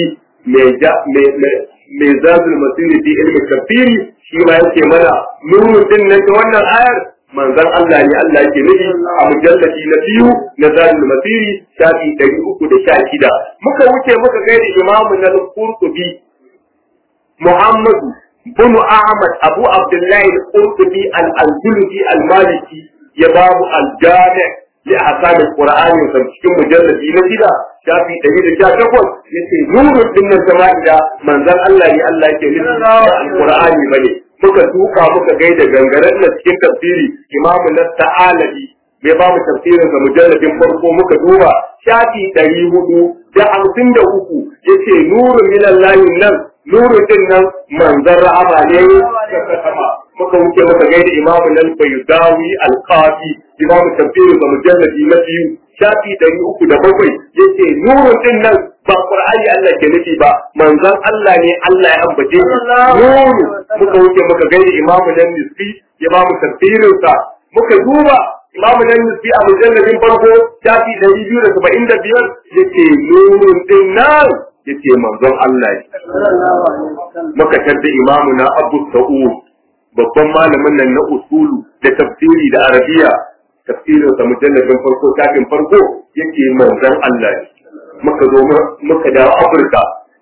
mai zazul masiri fi ilmi kafiri shi ma yake mana nurun dinnan ta wannan ayar manzon Allah ne Allah yake nufi a mujalladi na biyu na zazul masiri shafi ɗari uku da sha shida muka wuce muka gaida imamu na Qurtubi Muhammadu بن أحمد أبو عبد الله القرطبي الأندلسي المالكي يباب الجامع لأحكام القرآن في مجلد نجدا شافي دليل شاكفون يسي نور من السماء إذا من ذا الله لله يكلم القرآن بني muka duka muka gaida gangaren na cikin tafsiri imamu na ta'alabi bai ba mu tafsirin ga mujalladin farko muka duba shafi ɗari hudu da hamsin da uku yace nurun minallahi nan nuru din nan manzan rahama ne daga sama muka wuce muka gaida imamu nan bayudawi alqafi imamu tafsiri ga mujalladi na biyu shafi ɗari uku da bakwai yace nuru din nan ba qur'ani Allah ke nufi ba manzan Allah ne Allah ya ambace shi nuru muka wuce muka gaida imamu nan nisfi imamu tafsirin sa muka duba imamu nan nisfi a mujalladin farko shafi ɗari biyu da saba'in da biyar yace nurun din nan yace manzon Allah muka tadda imamu na Abu Sa'ud babban malamin nan na usulu da tafsiri da arabiya tafsirin sa mujalladin farko kafin farko yake manzon Allah muka zo muka dawo Afirka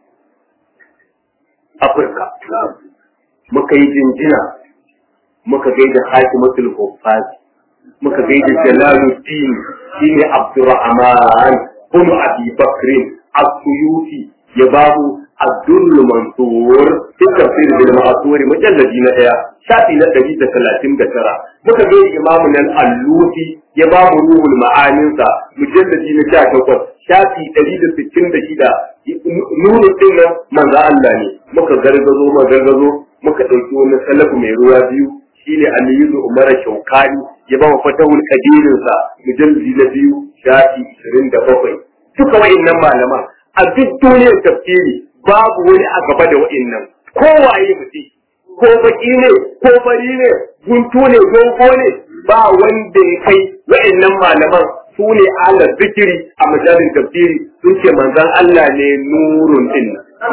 Afirka muka yi jinjina muka gaida Hakimatul Huffaz muka gaida Jalaluddin shine Abdurrahman bin Abi Bakrin السيوطي يباب الدر المنصور في تفسير بالمعصور مجلد نهاية شافي نتجي ثلاثين دكرة مكبير إمامنا الألوسي يباب روح المعاني مجلد نهاية تقول شافي تجي ستين دكيدة نور الدين من ذا الله muka gargazo ma gargazo muka ɗauki wani salafu mai ruwa biyu shine aliyu umar shaukani ya ba wa fatahul kadirinsa mujalladi na biyu shafi 27 duka wa'innan malaman a duk duniyar tafsiri babu wani a gaba da wa'innan kowaye mutum ko baki ne ko bari ne guntu ne dogo ne ba wanda ya kai wa'innan malaman su ne ala zikiri a majalin tafsiri sun ce manzan Allah ne nurun din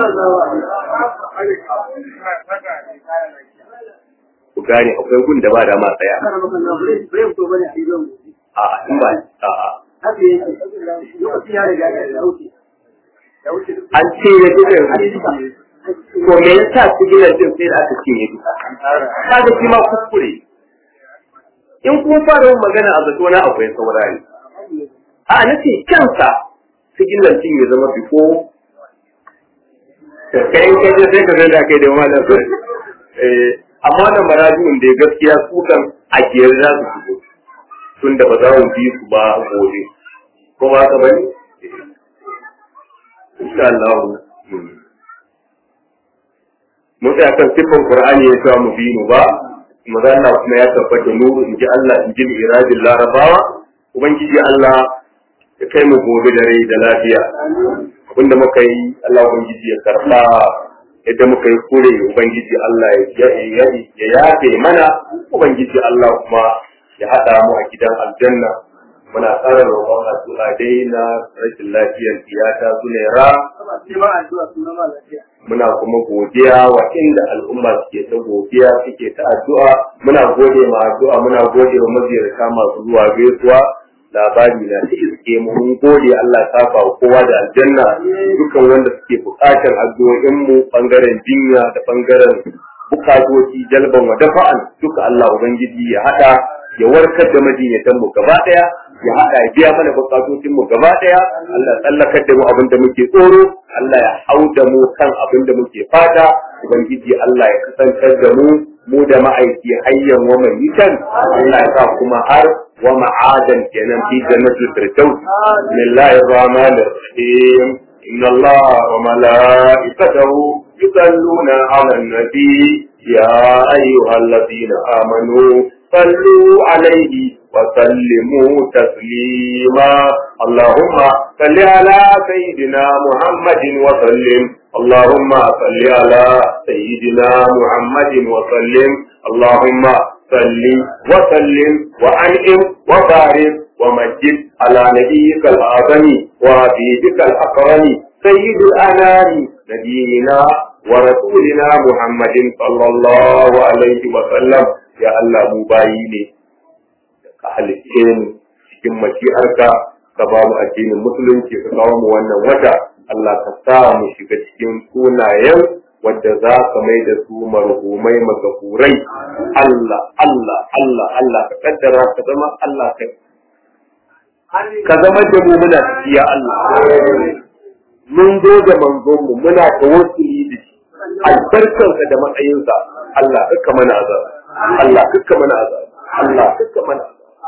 ku gane akwai gun da ba da ma tsaya a in ba a an ce ya duka ko me yasa su gina jin sai da aka ce ya duka kaga shi ma kuskure in kun fara yin magana a zato na akwai saurari a nace kansa su gina jin ya zama bifo kai in kai sai ka da kai da malam sai amma da marajin da gaskiya su kan a kiyar za su fito tun da ba za mu bi su ba gobe ko ba ka bane insha Allah mun tsaya kan sifan Qur'ani ya sa mu bi mu ba maza Allah kuma ya tabbata nuru in ji Allah in ji irajin larabawa ubangiji Allah ya kai mu gobe da rai da lafiya abinda muka yi Allah ubangiji ya karba yadda muka yi kure ubangiji Allah ya yafe mana ubangiji Allah kuma ya haɗa mu a gidan aljanna muna tsara roƙon addu'a dai na rashin lafiyar tiyata zulera muna kuma godiya wa inda al'umma suke ta godiya suke ta addu'a muna gode ma addu'a muna gode wa maziyarta masu zuwa gaisuwa labari na ta iske mu mun gode Allah ta fa kowa da aljanna dukan wanda suke buƙatar addu'o'in mu bangaren jinya da bangaren bukatoci jalban wa dafa'an duka Allah ubangiji ya hada ya warkar da majinyatan mu gaba daya ya hada ya biya mana bukatocin mu gaba daya Allah tsallakar da mu abin da muke tsoro Allah ya hau da mu kan abin da muke fata ubangiji Allah ya kasantar da mu mu da ma'aiki hayyan wa mayitan Allah ya sa kuma har wa ma'adan kenan fi jannatul firdaus bismillahir rahmanir rahim inna Allah wa malaikatahu yusalluna 'alan nabi ya ayyuhalladhina amanu صلوا عليه وسلموا تسليما اللهم صل على سيدنا محمد وسلم اللهم صل على سيدنا محمد وسلم اللهم صل وسلم وانعم وبارك ومجد على نبيك الاعظم وحبيبك الاكرم سيد الانام نبينا ورسولنا محمد صلى الله عليه وسلم ya Allah mu bayi ne ka halicce mu cikin mashi'arka ka ba mu addinin musulunci ka kawo mu wannan wata Allah ka sa mu shiga cikin sunayen wadda za ka mai da su marhumai magafurai Allah Allah Allah Allah ka kaddara ka zama Allah ka ka zama da mu muna tafiya Allah mun zo da manzon mu muna tawassuli da shi albarkansa da matsayinsa Allah ka mana azaba Allah kaka mana azab Allah kaka mana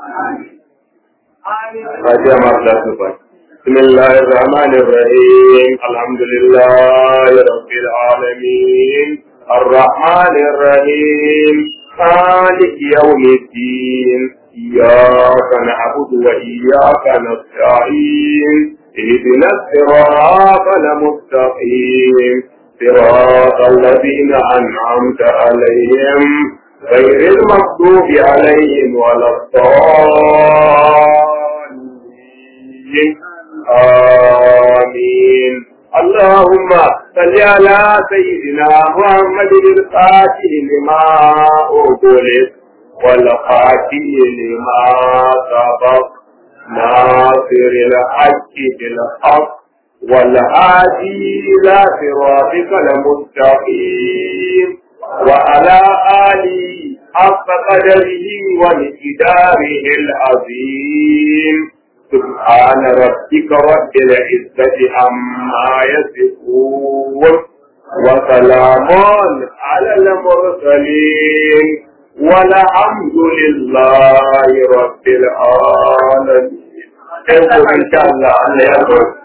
Fatiha ma da su fa بسم الله الرحمن الرحيم الحمد لله رب العالمين الرحمن الرحيم مالك يوم الدين إياك نعبد وإياك نستعين اهدنا الصراط المستقيم صراط الذين أنعمت عليهم غير المغضوب عليهم ولا الضالين آمين اللهم صل على سيدنا محمد الفاتح لما أغلق والخاتم لما سبق ناصر الحق بالحق والهادي إلى صراطك المستقيم وعلى آله حق قدره ومقداره العظيم سبحان ربك رب العزة عما يصفون وسلام على المرسلين والحمد لله رب العالمين. إن شاء الله